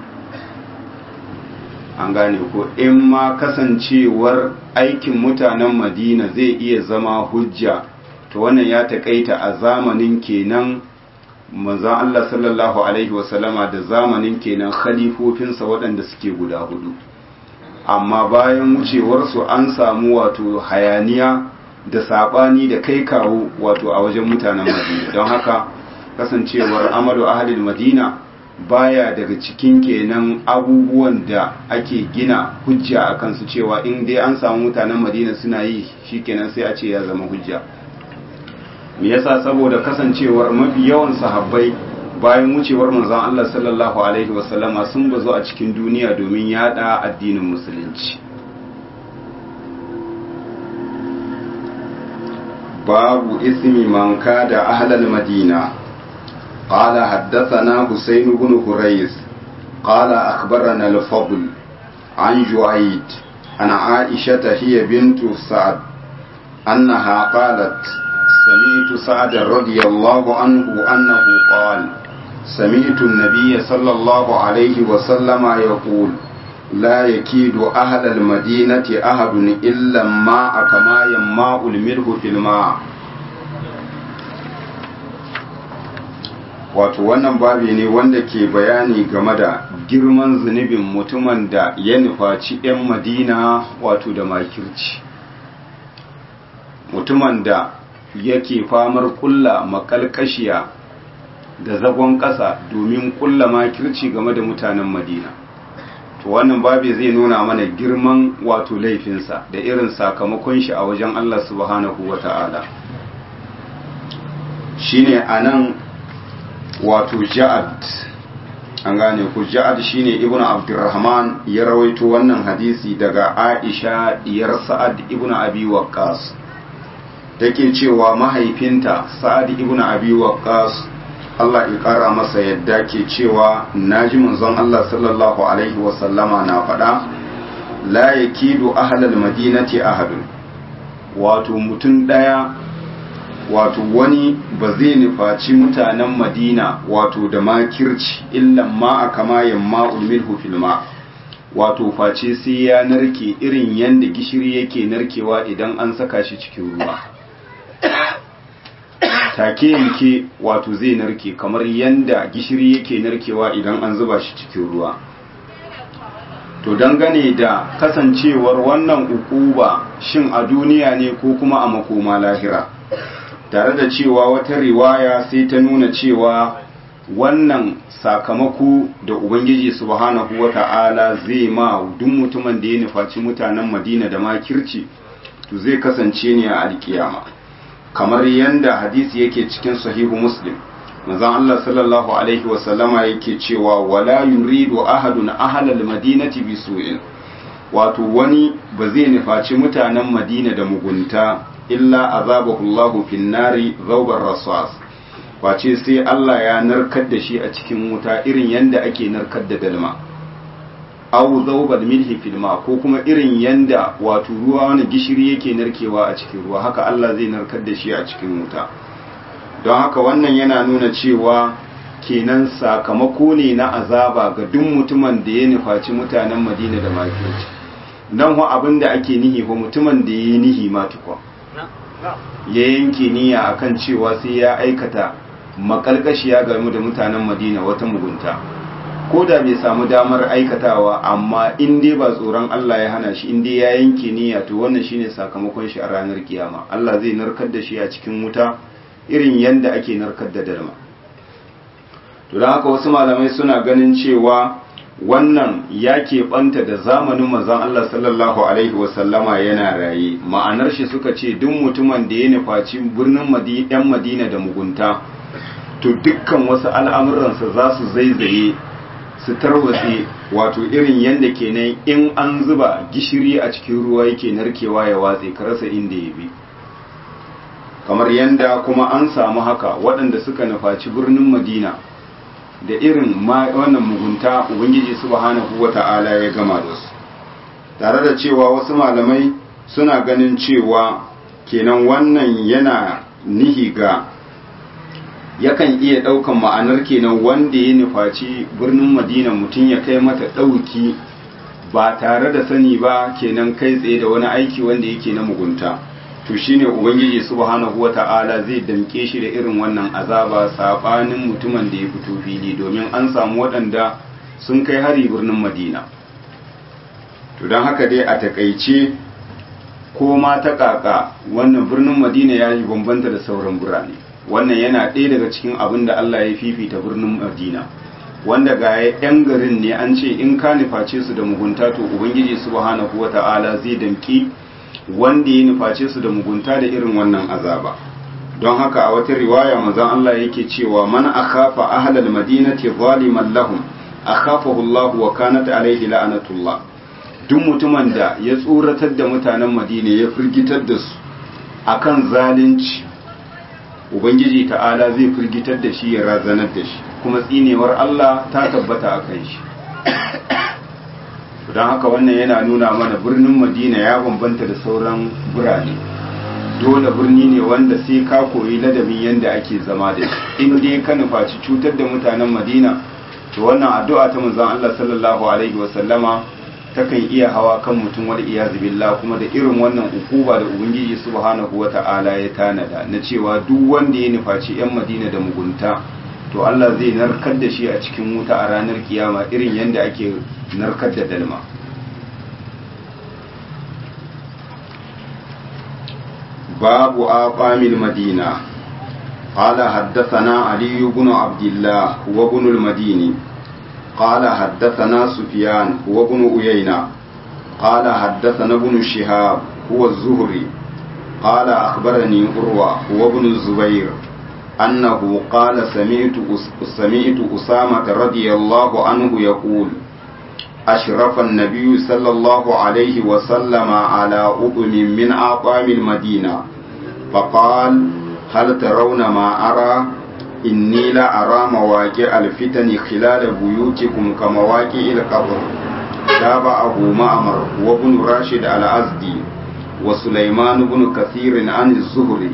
an gane ko in ma kasancewar aikin mutanen madina zai iya zama hujja to wannan ya takaita a zamanin kenan manzon Allah sallallahu alaihi wasallama da zamanin kenan khalifofinsa waɗanda suke guda hudu amma bayan wucewarsu an samu wato hayaniya da saɓani da kai kawo wato a wajen mutanen madina don haka kasancewar amalu ahalil madina baya daga cikin kenan abubuwan da ake gina hujja a kansu cewa in dai an samu mutanen madina suna yi shikenan sai a ce ya zama hujja me yasa saboda kasancewar mafi yawan sahabbai bayan wucewar manzon Allah sallallahu alaihi wasallama sun bazo a cikin duniya domin yada addinin musulunci babu ismi man kada ahlal madina قال حدثنا حسين بن هريز قال أخبرنا الفضل عن جعيد عن عائشة هي بنت سعد أنها قالت سمعت سعد رضي الله عنه أنه قال سمعت النبي صلى الله عليه وسلم يقول لا يكيد أهل المدينة أحد إلا الماء كما يماء الملح في الماء wato wannan babi ne wanda ke bayani game da girman zunubin mutumin da ya nufaci 'yan madina wato da makirci mutumin da yake famar kulla makalkashiya da zagon ƙasa domin kulla makirci game da mutanen madina to wannan babi zai nuna mana girman wato laifinsa da irin sakamakon shi a wajen allah subhanahu wa ta'ala shine anan wato ja'ad an gane ku ja'ad shine ibn abdurrahman ya rawaito wannan hadisi daga aisha diyar sa'ad ibn abi waqqas take cewa mahaifinta sa'ad ibn abi waqqas Allah ya kara masa yadda ke cewa naji manzon Allah sallallahu alaihi wa sallama na faɗa la yakidu ahlal madinati ahadun wato mutum daya wato wani ba zai nufaci mutanen madina wato da makirci illan ma a kama yamma ulmilhu filma wato face sai ya narke irin yadda gishiri yake narkewa idan an saka shi cikin ruwa take yanke wato zai narke kamar yadda gishiri yake narkewa idan an zuba shi cikin ruwa to dangane da kasancewar wannan ukuba shin a duniya ne ko kuma a makoma lahira tare da cewa wata riwaya sai ta nuna cewa wannan sakamako da ubangiji subhanahu wata'ala zai ma duk mutumin da ya nufaci mutanen madina da makirci to zai kasance ne a alkiyama kamar yadda hadisi yake cikin sahihu muslim manzon Allah sallallahu alaihi wasallama yake cewa wala yuridu ahadun ahlal madinati bisu'in wato wani ba zai nufaci mutanen madina da mugunta illa azabahu Allahu fin nari zawbar rasas wace sai Allah ya narkar da shi a cikin wuta irin yanda ake narkar da dalma aw zawbal milhi fil ma ko kuma irin yanda wato ruwa wani gishiri yake narkewa a cikin ruwa haka Allah zai narkar da shi a cikin wuta don haka wannan yana nuna cewa kenan sakamako ne na azaba ga duk mutumin da ya nufaci mutanen Madina da makirci nan ho abin da ake nihi ko mutumin da ya yi nihi ma tukwa ya yanke niyya akan cewa sai ya aikata makalkashiya game da mutanen madina wata mugunta ko da bai samu damar aikatawa amma in dai ba tsoron Allah ya hana shi in dai ya yanke niyya to wannan shine sakamakon shi a ranar kiyama Allah zai narkar da shi a cikin wuta irin yanda ake narkar da dalma to don haka wasu malamai suna ganin cewa wannan ya keɓanta da zamanin manzon Allah sallallahu Alaihi wasallama yana raye ma'anar shi suka ce duk mutumin da ya nufaci birnin ‘yan madina da mugunta to dukkan wasu al'amuransa za su zaizaye su tarwatse wato irin yadda kenan in an zuba gishiri a cikin ruwa yake narkewa ya watse ka rasa inda ya bi kamar yadda kuma an samu haka waɗanda suka nufaci birnin madina da irin wannan mugunta ubangiji subhanahu wata'ala ya gama da su tare da cewa wasu malamai suna ganin cewa kenan wannan yana nihi ga yakan iya ɗaukan ma'anar kenan wanda ya nufaci birnin madina mutum ya kai mata ɗauki ba tare da sani ba kenan kai tsaye da wani aiki wanda yake na mugunta to shine ubangiji subhanahu wata'ala zai damke shi da irin wannan azaba sabanin mutumin da ya fito fili domin an samu waɗanda sun kai hari birnin madina to don haka dai a takaice ko ma ta kaka wannan birnin madina ya yi bambanta da sauran birane wannan yana ɗaya daga cikin abin da allah ya fifita birnin madina wanda ga yan garin ne an ce in ka nuface su da mugunta to ubangiji subhanahu wata'ala zai damki wanda ya nuface su da mugunta da irin wannan azaba don haka a wata riwaya manzon Allah yake cewa man akhafa ahlal madinati zaliman lahum akhafahu Allah wa kanat alaihi la'anatullah duk mutumin da ya tsoratar da mutanen Madina ya firgitar da su akan zalunci ubangiji ta'ala zai firgitar da shi ya razanar da shi kuma tsinewar Allah ta tabbata akan shi don haka wannan yana nuna mana birnin madina ya bambanta da sauran birane dole birni ne wanda sai ka koyi ladabin yadda ake zama da shi in dai ka nufaci cutar da mutanen madina to wannan addu'a ta manzon Allah sallallahu alaihi wasallama takan iya hawa kan mutum wal iyazu billah kuma da irin wannan ukuba da ubangiji subhanahu wata'ala ya tanada na cewa duk wanda ya nufaci yan madina da mugunta to Allah zai narkar da shi a cikin wuta a ranar kiyama irin yadda ake narkar da dalma babu aqamil madina قال حدثنا علي بن عبد الله هو ابن المديني قال حدثنا سفيان هو ابن أيينة قال حدثنا ابن شهاب هو الزهري قال أخبرني أروى هو ابن الزبير أنه قال سمعت سمعت أسامة رضي الله عنه يقول أشرف النبي صلى الله عليه وسلم على أطم من أطعام المدينة فقال هل ترون ما أرى إني لا أرى مواقع الفتن خلال بيوتكم كمواقع القبر تابعه معمر وابن راشد الأزدي وسليمان بن كثير عن الزهري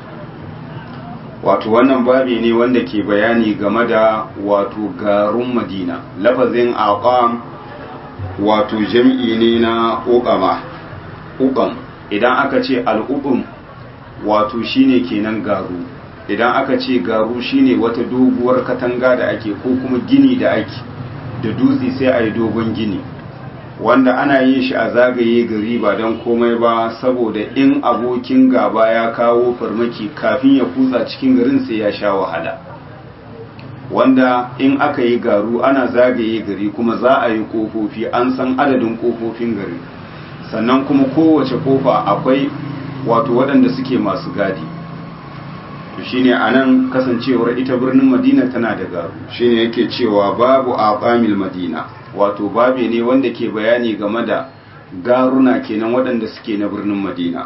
wato wannan babi ne wanda ke bayani game da wato garun madina lafazin aqam wato jam'i ne na uqama uqam idan aka ce al'uqum wato shine kenan garu idan aka ce garu shine wata doguwar katanga da ake ko kuma gini da ake da dutse sai a yi dogon gini wanda ana yin shi a zagaye gari ba don komai ba saboda in abokin gaba ya kawo farmaki kafin ya kutsa cikin garin sai ya sha wahala wanda in aka yi garu ana zagaye gari kuma za a yi kofofi an san adadin kofofin gari sannan kuma kowace kofa akwai wato waɗanda suke masu gadi to shine anan kasancewar ita birnin madina tana da garu shine yake cewa babu aqamil madina wato babe ne wanda ke bayani game da garuna kenan waɗanda suke na birnin madina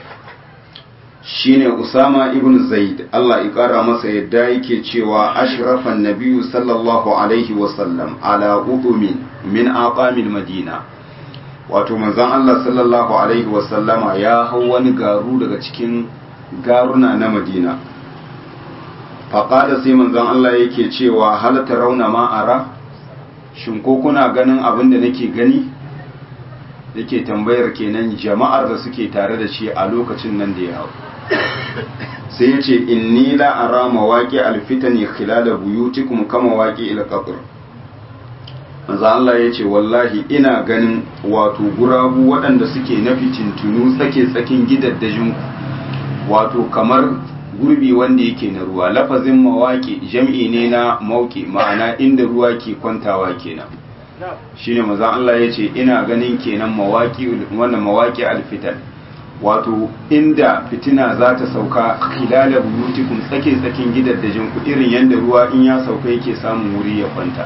shine usama ibn zaid Allah ya kara masa yadda yake cewa ashrafan nabiyyu sallallahu alaihi wasallam ala udumin min aqamil madina wato manzon Allah sallallahu alaihi wasallama ya hau wani garu daga cikin garuna na madina faƙada sai manzon Allah yake cewa halatta rauna ma'ara shin ko kuna ganin abin da nake gani yake tambayar kenan jama'ar da suke tare da shi a lokacin nan da ya hau sai ya ce inni la ara mawaƙi alfitani khilala buyutikum kama waƙi ila qabr manzo Allah ya ce wallahi ina ganin wato gurabu waɗanda suke na fitintunu tsake tsakin gidaddajin wato kamar gurbi wanda yake na ruwa lafazin mawaƙi jam'i ne na mauki ma'ana inda ruwa ke kwantawa kenan shine manzo Allah ya ce ina ganin kenan mawaƙi wannan mawaƙi alfitan wato inda fitina za ta sauka khilala buyutikum tsake tsakin gidaddajin ku irin yanda ruwa in ya sauka yake samun wuri ya kwanta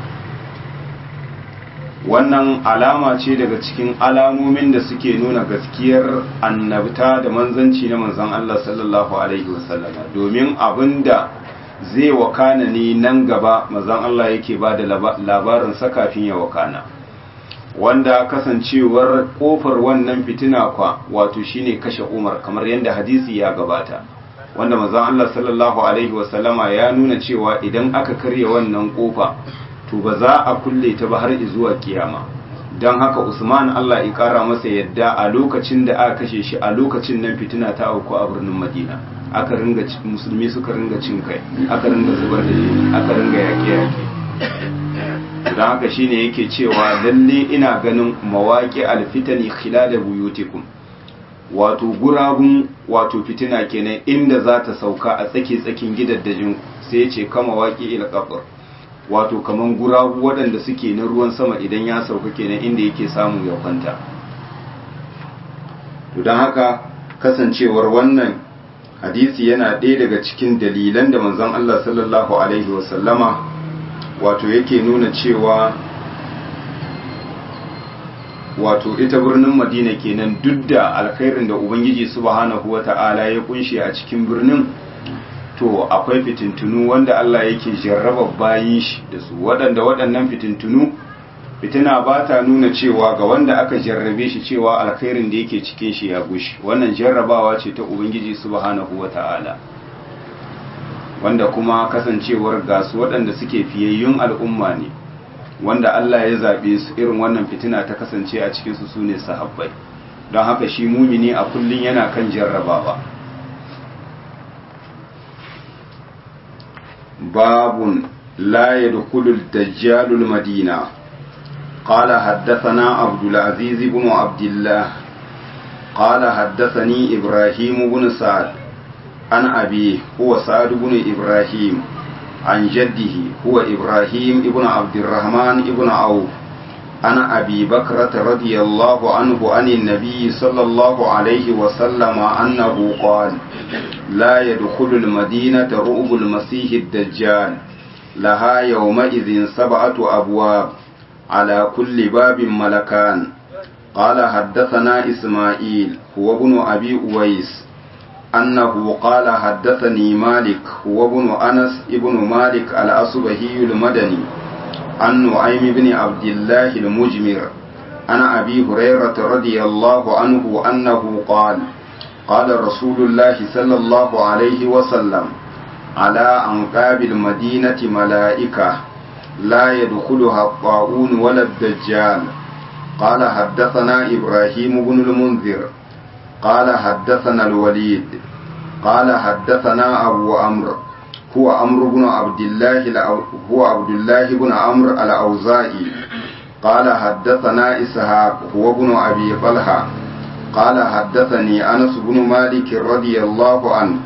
wannan alama ce daga cikin alamomin da suke nuna gaskiyar annabta da manzanci na manzan Allah sallallahu alaihi wasallama domin abinda zai wakana ne nan gaba manzan Allah yake ba da labarin sa kafin ya wakana wanda kasancewar kofar wannan fitina kwa wato shine kashe Umar kamar yadda hadisi ya gabata wanda manzan Allah sallallahu alaihi wasallama ya nuna cewa idan aka karya wannan kofa to ba za a kulle ta ba har zuwa kiyama don haka usman allah ya kara masa yadda a lokacin da aka kashe shi a lokacin nan fitina ta auku a birnin madina aka ringa musulmi suka ringa cin kai aka ringa zubar da jini aka ringa yaƙe yaƙe don haka shine yake cewa lalle ina ganin mawaƙi alfitani khilala buyutikum wato gurabun wato fitina kenan inda za ta sauka a tsake tsakin gidaddajin sai ya ce kama waƙi ila qabr wato kaman guragu waɗanda suke na ruwan sama idan ya sauka kenan inda yake samu ya kwanta to don haka kasancewar wannan hadisi yana ɗaya daga cikin dalilan da manzon Allah sallallahu alaihi wasallama wato yake nuna cewa wato ita birnin madina kenan duk da alkhairin da ubangiji subhanahu wata'ala ya kunshe a cikin birnin to akwai fitintunu wanda Allah yake jarraba bayin shi da su waɗanda waɗannan fitintunu fitina ba ta nuna cewa ga wanda aka jarrabe shi cewa alkhairin da yake cikin shi ya gushi wannan jarrabawa ce ta ubangiji subhanahu wata'ala wanda kuma kasancewar gasu waɗanda suke fiyayyun al'umma ne wanda Allah ya zaɓe su irin wannan fitina ta kasance a cikinsu su ne sahabbai don haka shi mumini a kullum yana kan jarrabawa babun la yadkhulul dajjalul madina قال حدثنا عبد العزيز بن عبد الله قال حدثني إبراهيم بن سعد عن أبيه هو سعد بن إبراهيم عن جده هو إبراهيم بن عبد الرحمن بن عوف عن أبي بكرة رضي الله عنه عن النبي صلى الله عليه وسلم أنه قال لا يدخل المدينة رؤب المسيح الدجال لها يومئذ سبعة أبواب على كل باب ملكان قال حدثنا إسماعيل هو ابن أبي أويس أنه قال حدثني مالك هو ابن أنس ابن مالك الأصبهي المدني عن نعيم بن عبد الله المجمر عن أبي هريرة رضي الله عنه أنه قال قال رسول الله صلى الله عليه وسلم على أنقاب المدينة ملائكة لا يدخلها الطاعون ولا الدجال قال حدثنا إبراهيم بن المنذر قال حدثنا الوليد قال حدثنا أبو عمرو هو عمرو بن عبد الله هو عبد الله بن عمرو الأوزاعي قال حدثنا إسحاق هو ابن أبي طلحة قال حدثني أنس بن مالك رضي الله عنه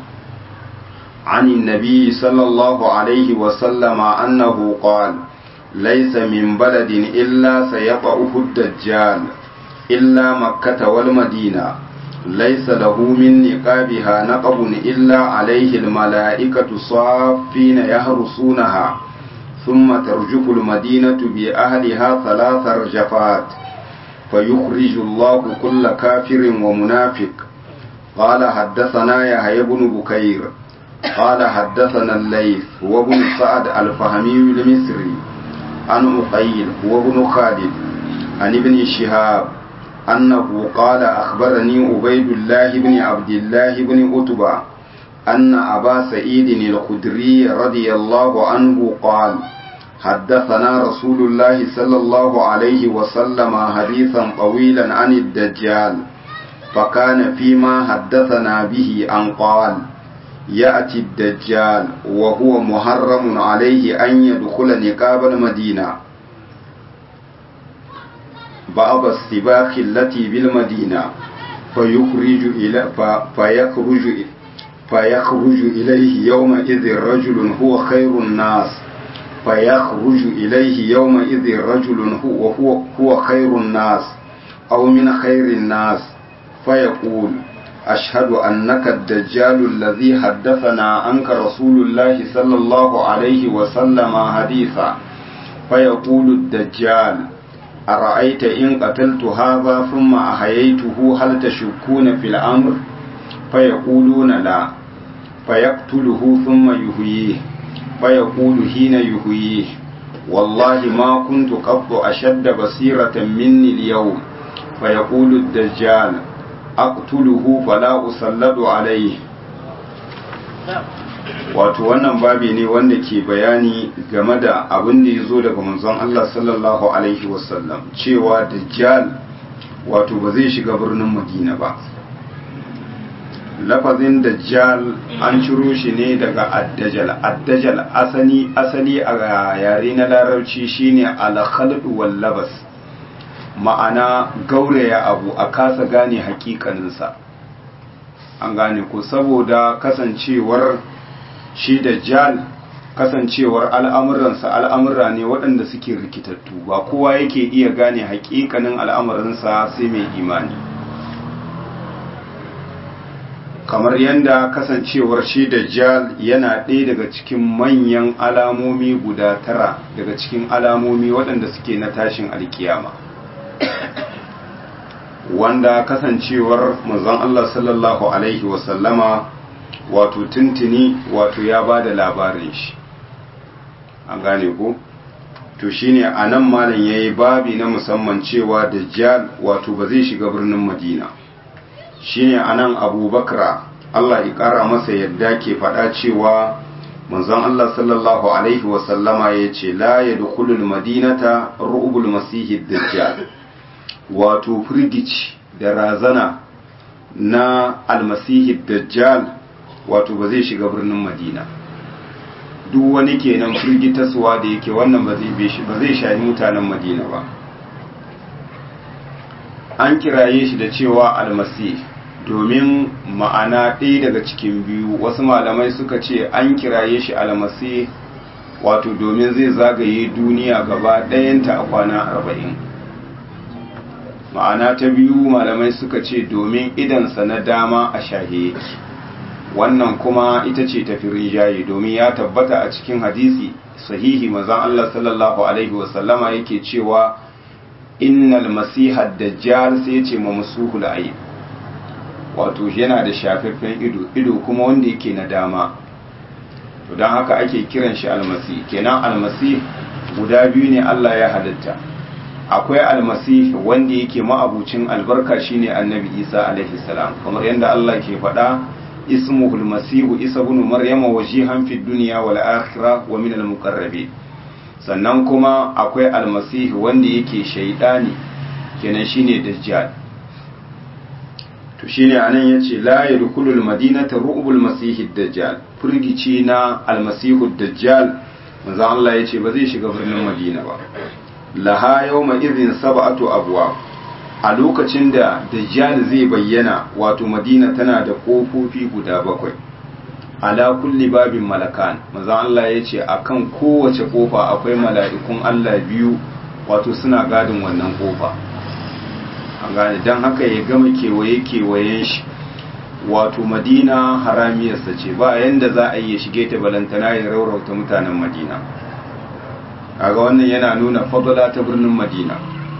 عن النبي صلى الله عليه وسلم أنه قال ليس من بلد إلا سيطأه الدجال إلا مكة والمدينة ليس له من نقابها نقب إلا عليه الملائكة صافين يهرسونها ثم ترجف المدينة بأهلها ثلاث رجفات فيخرج الله كل كافر ومنافق قال حدثنا يحيى بن بكير قال حدثنا الليث وابن سعد الفهمي المصري عن أقيل وابن خالد عن ابن شهاب أنه قال أخبرني عبيد الله بن عبد الله بن أتبع أن أبا سعيد الخدري رضي الله عنه قال حدثنا رسول الله صلى الله عليه وسلم حديثا طويلا عن الدجال فكان فيما حدثنا به أن قال يأتي الدجال وهو محرم عليه أن يدخل نقاب المدينة بعض السباق التي بالمدينة فيخرج إلى فيخرج فيخرج إليه يومئذ رجل هو خير الناس فيخرج إليه يومئذ رجل هو, هو, هو خير الناس أو من خير الناس فيقول أشهد أنك الدجال الذي حدثنا عنك رسول الله صلى الله عليه وسلم حديثا فيقول الدجال أرأيت إن قتلت هذا ثم أحييته هل تشكون في الأمر فيقولون لا فيقتله ثم يهويه فيقول حين يهويه والله ما كنت قط أشد بصيرة مني اليوم فيقول الدجال أقتله فلا أسلط عليه wato wannan babi ne wanda ke bayani game da abin da ya zo daga manzon Allah sallallahu alaihi wasallam cewa dajjal wato ba zai shiga birnin madina ba lafazin dajjal an ciro shi ne daga addajal addajal asali asali a yare na larabci shine al-khalq wal labas ma'ana gauraya abu a kasa gane hakikaninsa an gane ko saboda kasancewar shi dajjal kasancewar al'amuransa al'amura ne waɗanda suke rikitattu ba kowa yake iya gane hakikanin al'amuransa sai mai imani kamar yadda kasancewar shi dajjal yana ɗaya daga cikin manyan alamomi guda tara daga cikin alamomi waɗanda suke na tashin alkiyama wanda kasancewar manzon Allah sallallahu alaihi wasallama wato tuntuni wato ya ba da labarin shi an gane ko to shine a nan malam ya yi babi na musamman cewa dajjal wato ba zai shiga birnin madina shine a nan abubakar allah ya ƙara masa yadda ke faɗa cewa manzon allah sallallahu alaihi wasallama ya ce la ya dukulul madinata ru'ubul masihi dajjal wato firgici da razana na almasihi dajjal wato ba zai shiga birnin madina duk wani kenan firgitaswa da yake wannan ba zai shayi mutanen madina ba an kiraye shi da cewa almasih domin ma'ana ɗaya daga cikin biyu wasu malamai suka ce an kiraye shi almasih wato domin zai zagaye duniya gaba ɗayanta a kwana arba'in ma'ana ta biyu malamai suka ce domin idansa na dama a shahe yake wannan kuma ita ce tafi rijaye domin ya tabbata a cikin hadisi sahihi mazan Allah sallallahu alaihi wasallama yake cewa innal masiha dajjal sai ce ma musuhul ayn wato yana da shafaffen ido ido kuma wanda yake na dama to dan haka ake kiran shi almasih kenan almasih guda biyu ne Allah ya halitta akwai almasih wanda yake ma'abucin albarka shine annabi Isa alaihi salam kamar yadda Allah ke faɗa اسمه المسيح عيسى بن مريم وجيها في الدنيا والآخرة ومن المقربين sannan kuma akwai almasihu wanda yake shaidani kenan shine dajjal to shine anan yace la yadkhulul madinata ru'bul masihid dajjal furgici na almasihu dajjal manzo Allah yace ba zai shiga birnin madina ba laha yawma idhin sab'atu abwab a lokacin da dajjal zai bayyana wato madina tana da kofofi guda bakwai ala kulli babin malakan manzon Allah ya ce akan kowace kofa akwai mala'ikun Allah biyu wato suna gadin wannan kofa an gane don haka ya gama kewaye kewayen shi wato madina haramiyarsa ce ba yanda za a yi ya shige ta balantana ya raurauta mutanen madina kaga wannan yana nuna fadala ta birnin madina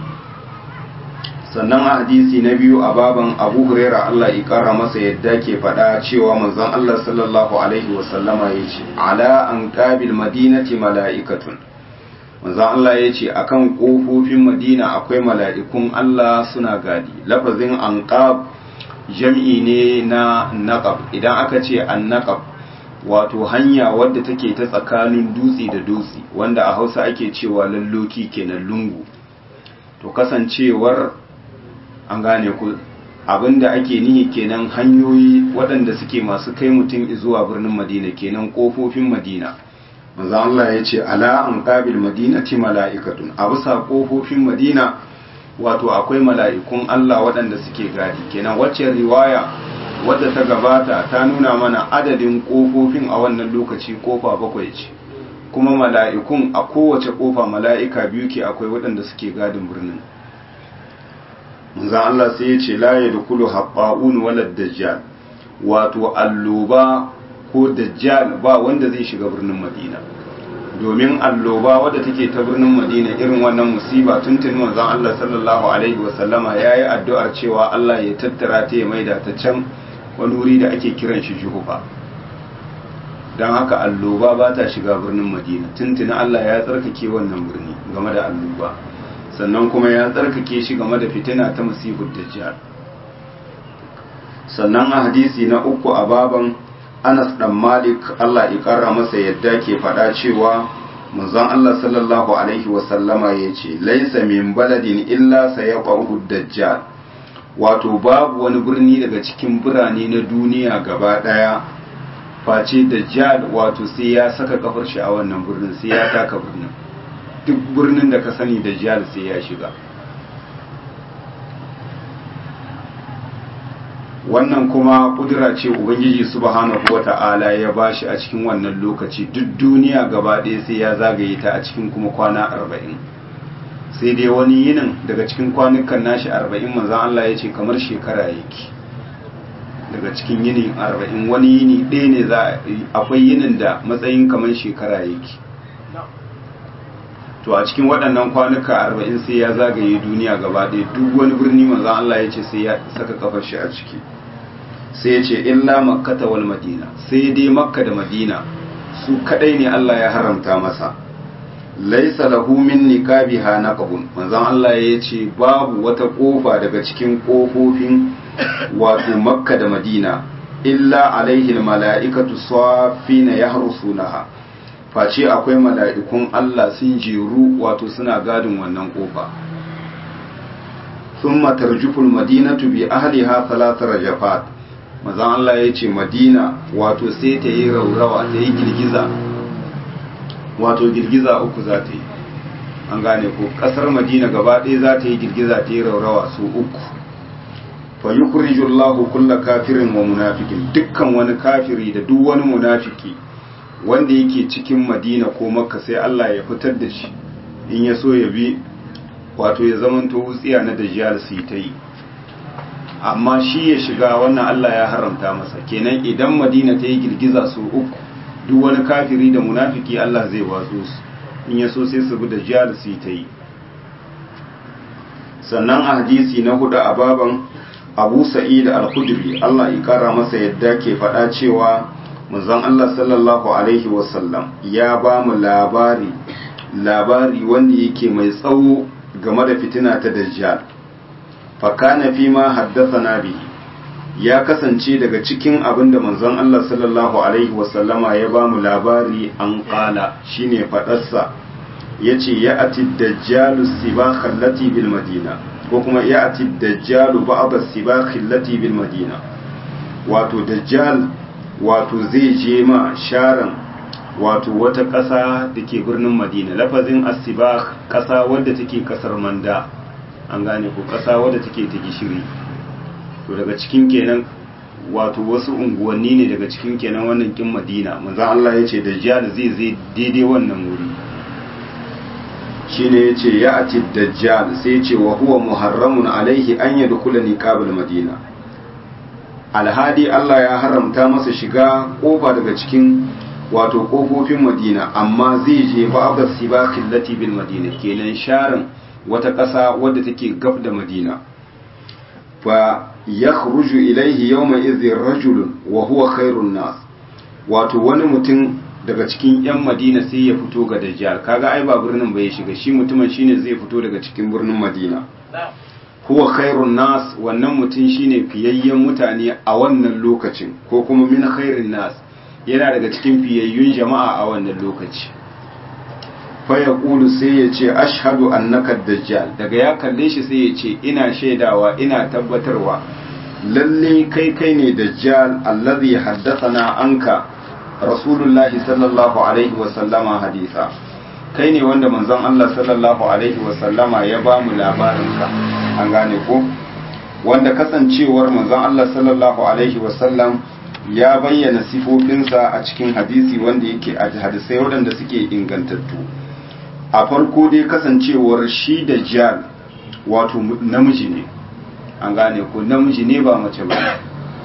sannan a hadisi na biyu a baban abu huraira Allah ya kara masa yadda ke faɗa cewa manzon Allah sallallahu alaihi wasallama ya ce ala an qabil madinati mala'ikatun manzon Allah ya ce akan kofofin madina akwai mala'ikun Allah suna gadi lafazin anqab jam'i ne na naqab idan aka ce an naqab wato hanya wadda take ta tsakanin dutse da dutse wanda a Hausa ake cewa lalloki kenan lungu to kasancewar an gane ku abinda ake nihi kenan hanyoyi waɗanda suke masu kai mutum zuwa birnin madina kenan ƙofofin madina manzo Allah ya ce ala an qabil madinati mala'ikatun a bisa ƙofofin madina wato akwai mala'ikun Allah waɗanda suke gadi kenan wacce riwaya wadda ta gabata ta nuna mana adadin ƙofofin a wannan lokaci ƙofa bakwai ce kuma mala'ikun a kowace ƙofa mala'ika biyu ke akwai waɗanda suke gadin birnin manzan Allah sai ya ce laye da kulu haɓa'un walar dajjal wato alloba ko dajjal ba wanda zai shiga birnin madina domin alloba wadda take ta birnin madina irin wannan musiba tuntun manzan Allah sallallahu alaihi wasallama ya yi addu'ar cewa Allah ya tattara ta ya maida ta can wani wuri da ake kiran shi juhufa don haka alloba ba ta shiga birnin madina tuntun Allah ya tsarkake wannan birni game da alloba sannan kuma ya tsarkake shi game da fitina ta masihud dajjal sannan a hadisi na uku a baban Anas dan Malik Allah ya kara masa yadda ke faɗa cewa manzon Allah sallallahu alaihi wa sallama yace laisa min baladin illa sayaqahu dajjal wato babu wani birni daga cikin birane na duniya gaba daya face dajjal wato sai ya saka kafar shi a wannan birnin sai ya taka birnin duk birnin da ka sani da jihar sai ya shiga wannan kuma kudura ce ubangiji subhanahu wata'ala ya bashi a cikin wannan lokaci duk duniya gaba ɗaya sai ya zagaye ta a cikin kuma kwana arba'in sai dai wani yinin daga cikin kwanukan nashi arba'in manzan Allah ya ce kamar shekara yake daga cikin yinin arba'in wani yini ɗaya ne za akwai yinin da matsayin kamar shekara yake to a cikin waɗannan kwanuka arba'in sai ya zagaye duniya gaba ɗaya duk wani birni manzan Allah ya ce sai ya saka kafar shi a ciki sai ya ce illa makkata wal madina sai dai makka da madina su kadai ne Allah ya haramta masa laisa lahu min niqabiha naqabun manzon Allah ya ce babu wata kofa daga cikin kofofin wato makka da madina illa alaihi mala'ikatu safina yahrusunaha face akwai mala'ikun Allah sun jeru wato suna gadin wannan kofa thumma tarjuful madinatu bi ahliha thalath rajafat manzon Allah ya ce madina wato sai ta yi raurawa ta yi girgiza wato girgiza uku za ta yi an gane ko kasar madina gaba ɗaya za ta yi girgiza ta yi raurawa su uku fa yukhriju Allahu kulla kafirin wa munafikin dukkan wani kafiri da duk wani munafiki wanda yake cikin madina ko makka sai Allah ya fitar da shi in ya so ya bi wato ya zamanto wutsiya na dajjal su yi ta yi amma shi ya shiga wannan Allah ya haramta masa kenan idan madina ta yi girgiza su uku duk wani kafiri da munafiki Allah zai watsu su in ya so sai su bi da jihar su ta yi sannan a hadisi na hudu a baban abu sa'id al-khudri Allah ya kara masa yadda ke faɗa cewa manzon Allah sallallahu alaihi wasallam ya ba mu labari labari wanda yake mai tsawo game da fitina ta dajjal fa kana fi ma haddathana bihi ya kasance daga cikin abin da manzon Allah sallallahu Alaihi wasallama ya ba mu labari an ƙala shine faɗarsa ya ce ya ati dajjalu sibakhan lati bil madina ko kuma ya ati dajjalu ba'da sibakhin lati bil madina wato dajjal wato zai je ma sharan wato wata ƙasa da ke birnin madina lafazin asibak ƙasa wadda take ƙasar manda an gane ko ƙasa wadda take ta gishiri to daga cikin kenan wato wasu unguwanni ne daga cikin kenan wannan kin madina manzon Allah ya ce dajjal zai zai daidai wannan wuri shine ya ce ya ati dajjal sai ce wa huwa muharramun alaihi an yadkhula niqabul madina alhadi Allah ya haramta masa shiga kofa daga cikin wato kofofin madina amma zai je ba'da sibaqil lati bil madina kenan sharin wata ƙasa wadda take gab da madina fa yakhruju ilayhi yawma idhin rajulun wa huwa khairun nas wato wani mutum daga cikin yan madina sai ya fito ga dajjal kaga ai ba birnin ba ya shiga shi mutumin shine zai fito daga cikin birnin madina huwa khairun nas wannan mutum shine fiyayyen mutane a wannan lokacin ko kuma min khairin nas yana daga cikin fiyayyun jama'a a wannan lokaci fa yaqulu sai ya ce ashhadu annaka dajjal daga ya kalle shi sai ya ce ina shaidawa ina tabbatarwa lalle kai kai ne dajjal allazi haddathana anka rasulullahi sallallahu alaihi wa sallama hadisa kai ne wanda manzon Allah sallallahu alaihi wa sallama ya ba mu labarin ka an gane ko wanda kasancewar manzon Allah sallallahu alaihi wa sallam ya bayyana sifofinsa a cikin hadisi wanda yake a hadisai waɗanda suke ingantattu a farko dai kasancewar shi da jal wato namiji ne an gane ko namiji ne ba mace ba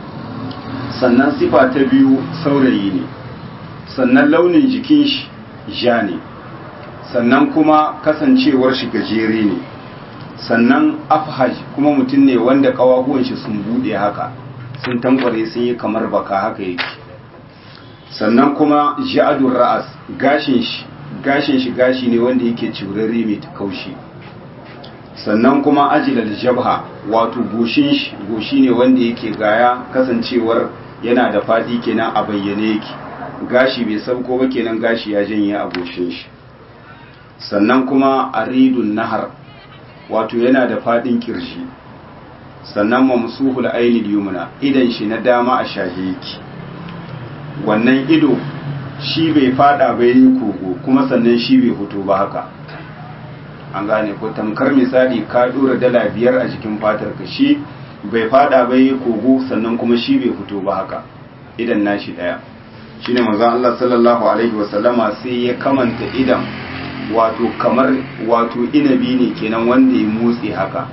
sannan sifa ta biyu saurayi ne sannan launin jikin shi ja ne sannan kuma kasancewar shi gajere ne sannan afhaj kuma mutum ne wanda kawahuwan shi sun bude haka sun tankware sun yi kamar baka haka yake sannan kuma ja'adun ra'as gashin shi gashin shi gashi ne wanda yake cirarre mai kaushi sannan kuma ajilal jabha wato goshin shi goshi ne wanda yake gaya kasancewar yana da fadi kenan a bayyane yake gashi bai sauko ba kenan gashi ya janye a goshin shi sannan kuma aridun nahar wato yana da fadin kirshi sannan mamsuhul ainil yumna idan shi na dama a shahe yake wannan ido shi bai fada bai yi kogo kuma sannan shi bai fito ba haka an gane ko tamkar misali ka dora dala biyar a jikin fatar ka shi bai fada bai yi kogo sannan kuma shi bai fito ba haka idan nashi daya shine manzon Allah sallallahu alaihi wasallama sai ya kamanta idan wato kamar wato inabi ne kenan wanda ya motsi haka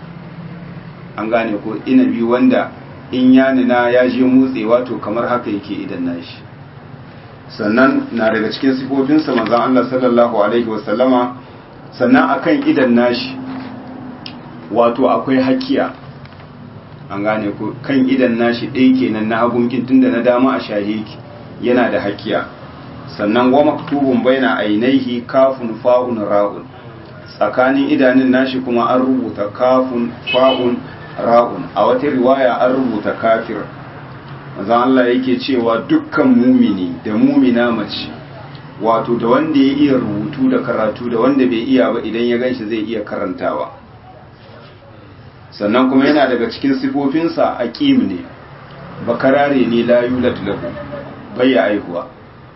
an gane ko inabi wanda in ya nina ya je motsi wato kamar haka yake idan nashi sannan na daga cikin sifofinsa manzon Allah sallallahu alaihi wasallama sannan akan idan nashi wato akwai hakiya an gane ko kan idan nashi ɗaya kenan na hagunkin tunda na dama a shahiki yana da hakiya sannan wa maktubun baina ainihi kafun fa'un ra'un tsakanin idanun nashi kuma an rubuta kafun fa'un ra'un a wata riwaya an rubuta kafir manzon Allah yake cewa dukkan mumini da mumina mace wato da wanda ya iya rubutu da karatu da wanda bai iya ba idan ya ganshi zai iya karantawa sannan kuma yana daga cikin sifofinsa aqim ne bakarare ne la yulad lahu bayya aihuwa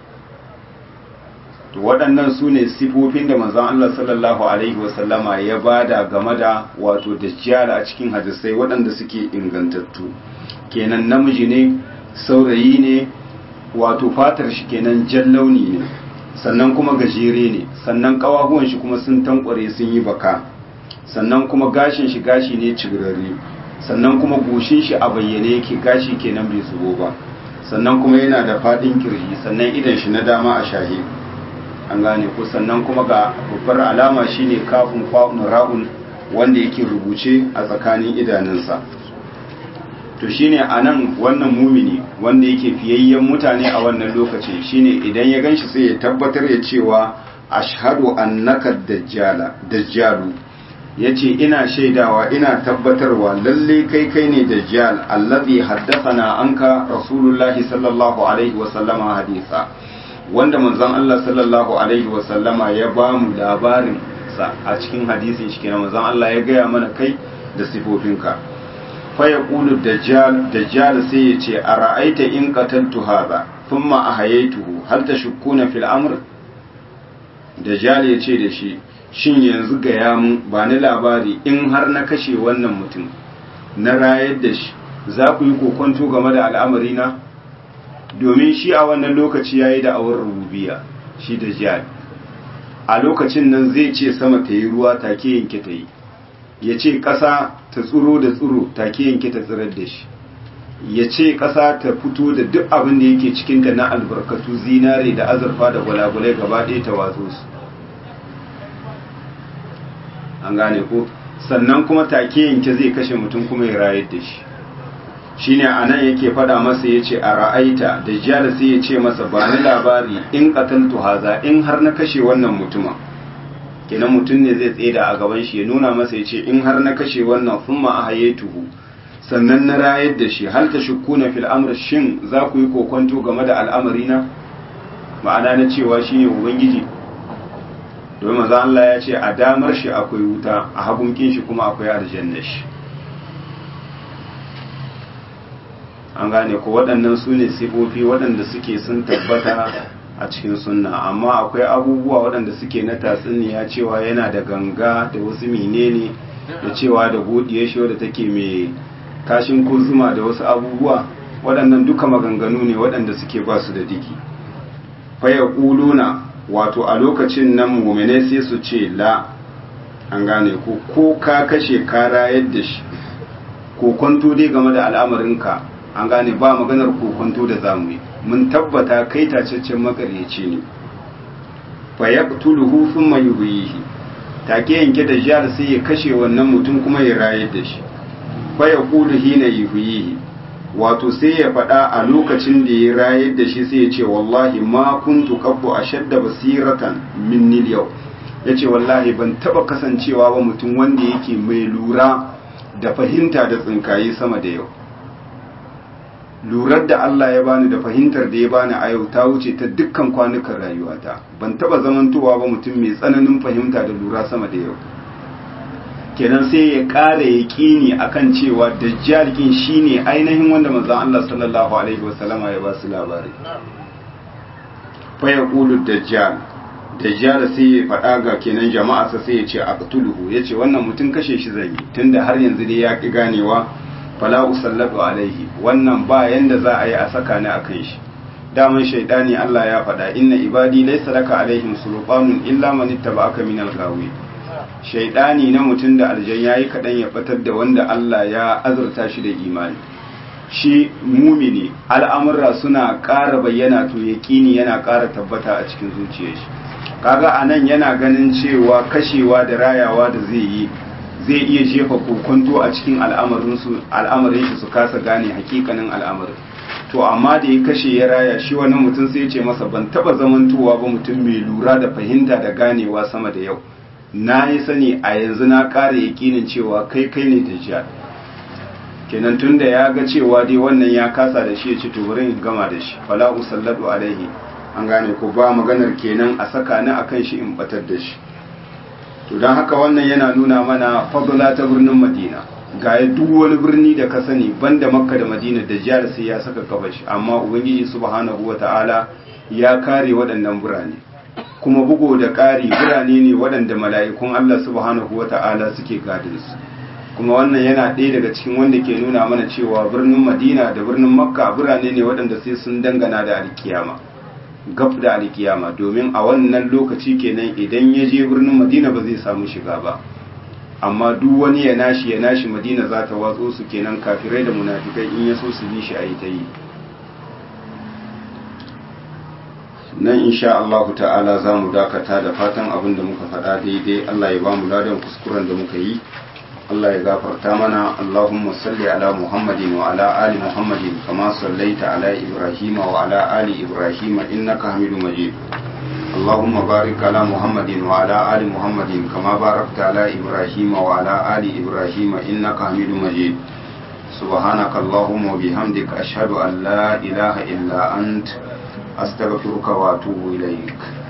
to waɗannan su ne sifofin da manzon Allah sallallahu alaihi wasallama ya bada game da wato dajjal a cikin hadisai waɗanda suke ingantattu kenan namiji ne saurayi ne wato fatar shi kenan jan launi ne sannan kuma gajere ne sannan kawahuwan shi kuma sun tankware sun yi baka sannan kuma gashin shi gashi ne cigirarre sannan kuma goshin shi a bayyane yake gashi kenan bai zubo ba sannan kuma yana da fadin kirji sannan idan shi na dama a shahi an gane ko sannan kuma ga babbar alama shine kafin fa'un ra'un wanda yake rubuce a tsakanin idanunsa to shine anan wannan mumini wanda yake fiyayyen mutane a wannan lokaci shine idan ya ganshi sai ya tabbatar ya cewa ashhadu annaka dajjala dajjalu yace ina shaidawa ina tabbatarwa lalle kai kai ne dajjal allazi haddathana anka rasulullahi sallallahu alaihi wa sallama hadisa wanda manzon Allah sallallahu alaihi wa sallama ya ba mu labarin sa a cikin hadisin shi kenan manzon Allah ya gaya mana kai da sifofinka faya ƙulu dajjal sai ya ce a ra'aita in qataltu hadha thumma ahayaituhu hal tashukkuna fil amr dajjal ya ce da shi shin yanzu ga mun ba ni labari in har na kashe wannan mutum na rayar da shi za ku yi kokonto game da al'amari na domin shi a wannan lokaci yayi da awar rububiya shi dajjal a lokacin nan zai ce sama ta yi ruwa take yanke ta yi ya ce ƙasa ta tsuro da tsuro take yanke ta tsirar da shi ya ce ƙasa ta fito da duk abin da yake cikinta na albarkatu zinare da azurfa da gwalagwalai gaba ɗaya ta watso su an gane ko sannan kuma take yanke zai kashe mutum kuma ya rayar da shi shine a nan yake faɗa masa ya ce a ra'aita da jiyar sai ya ce masa ba ni labari in ƙataltu haza in har na kashe wannan mutumin kenan mutum ne zai tseda a gaban shi ya nuna masa ya ce in har na kashe wannan thumma ahayatuhu sannan na rayar da shi hal ta shukkuna fil amr shin za ku yi kokonto game da al'amari na ma'ana na cewa shine ubangiji domin maza Allah ya ce a damar shi akwai wuta a hagunkin shi kuma akwai aljanna shi an gane ko waɗannan su ne sifofi waɗanda suke sun tabbata a cikin sunna amma akwai abubuwa waɗanda suke na tatsuniya cewa yana da ganga da wasu menene da cewa da godiyar shi wadda take mai kashin kurzuma da wasu abubuwa waɗannan duka maganganu ne waɗanda suke ba su da diki faya ƙuluna wato a lokacin nan mumine sai su ce la an gane ko ko ka kashe ka rayar da shi ko kwanto dai game da al'amarinka an gane ba maganar kokonto da zamu yi mun tabbata kai tacaccen makaryaci ne fa yaqtuluhu thumma yuhyihi take yanke da jihar sai ya kashe wannan mutum kuma ya rayar da shi fa yaqulu hina yuhyihi wato sai ya faɗa a lokacin da ya rayar da shi sai ya ce wallahi ma kuntu qabbu ashadda basiratan minni yau yace wallahi ban taba kasancewa ba mutum wanda yake mai lura da fahimta da tsinkaye sama da yau lurar da Allah ya bani da fahimtar da ya bani a yau ta wuce ta dukkan kwanukan rayuwata ban taba zamantowa ba mutum mai tsananin fahimta da lura sama da yau kenan sai ya ƙara ya ƙini akan cewa dajjal kin shine ainihin wanda manzon Allah sallallahu alaihi wasallama ya ba su labari fa yaqulu dajjal dajjal sai ya faɗa ga kenan jama'a sai ya ce aqtuluhu yace wannan mutum kashe shi zai tunda har yanzu dai ya ki ganewa fala usallatu alaihi wannan ba yanda za a yi a saka ni akan shi daman shaidani Allah ya faɗa inna ibadi laysa laka alaihim sultanun illa man ittaba'aka min al-ghawi shaidani na mutum da aljan yayi kadan ya batar da wanda Allah ya azurta shi da imani shi mumini al'amurra suna ƙara bayyana to yaqini yana ƙara tabbata a cikin zuciyar shi kaga anan yana ganin cewa kashewa da rayawa da zai yi zai iya jefa kokonto a cikin al'amarin shi su kasa gane hakikanin al'amarin to amma da ya kashe ya raya shi wannan mutum sai ya ce masa ban taba zamantowa ba mutum mai lura da fahimta da ganewa sama da yau na yi sani a yanzu na ƙara yakinin cewa kai kai ne dajjal kenan tunda ya ga cewa dai wannan ya kasa da shi ya ce to bari in gama da shi fala usallatu alaihi an gane ko ba maganar kenan a saka ni akan shi in batar da shi to don haka wannan yana nuna mana fadla ta birnin madina ga duk wani birni da ka sani banda makka da madina da jihar sai ya saka kabashi amma ubangiji subhanahu wata'ala ya kare waɗannan birane kuma bugo da ƙari birane ne waɗanda mala'ikun Allah subhanahu wata'ala suke gadin su kuma wannan yana ɗaya daga cikin wanda ke nuna mana cewa birnin madina da birnin makka birane ne waɗanda sai sun dangana da alkiyama gab da alkiyama domin a wannan lokaci kenan idan ya je birnin madina ba zai samu shiga ba amma duk wani ya nashi ya nashi madina za ta watso su kenan kafirai da munafikai in ya so su bi shi a yi ta yi nan insha Allah ta'ala za mu dakata da fatan abin da muka faɗa daidai Allah ya ba mu ladan kuskuren da muka yi Allah ya gafarta mana Allahumma salli ala Muhammadin wa ala ali Muhammadin kama sallaita ala Ibrahim wa ala ali Ibrahim innaka Hamidum Majid اللهم بارك على محمد وعلى آل محمد كما باركت على إبراهيم وعلى آل إبراهيم إنك حميد مجيد سبحانك اللهم وبحمدك أشهد أن لا إله إلا أنت أستغفرك وأتوب إليك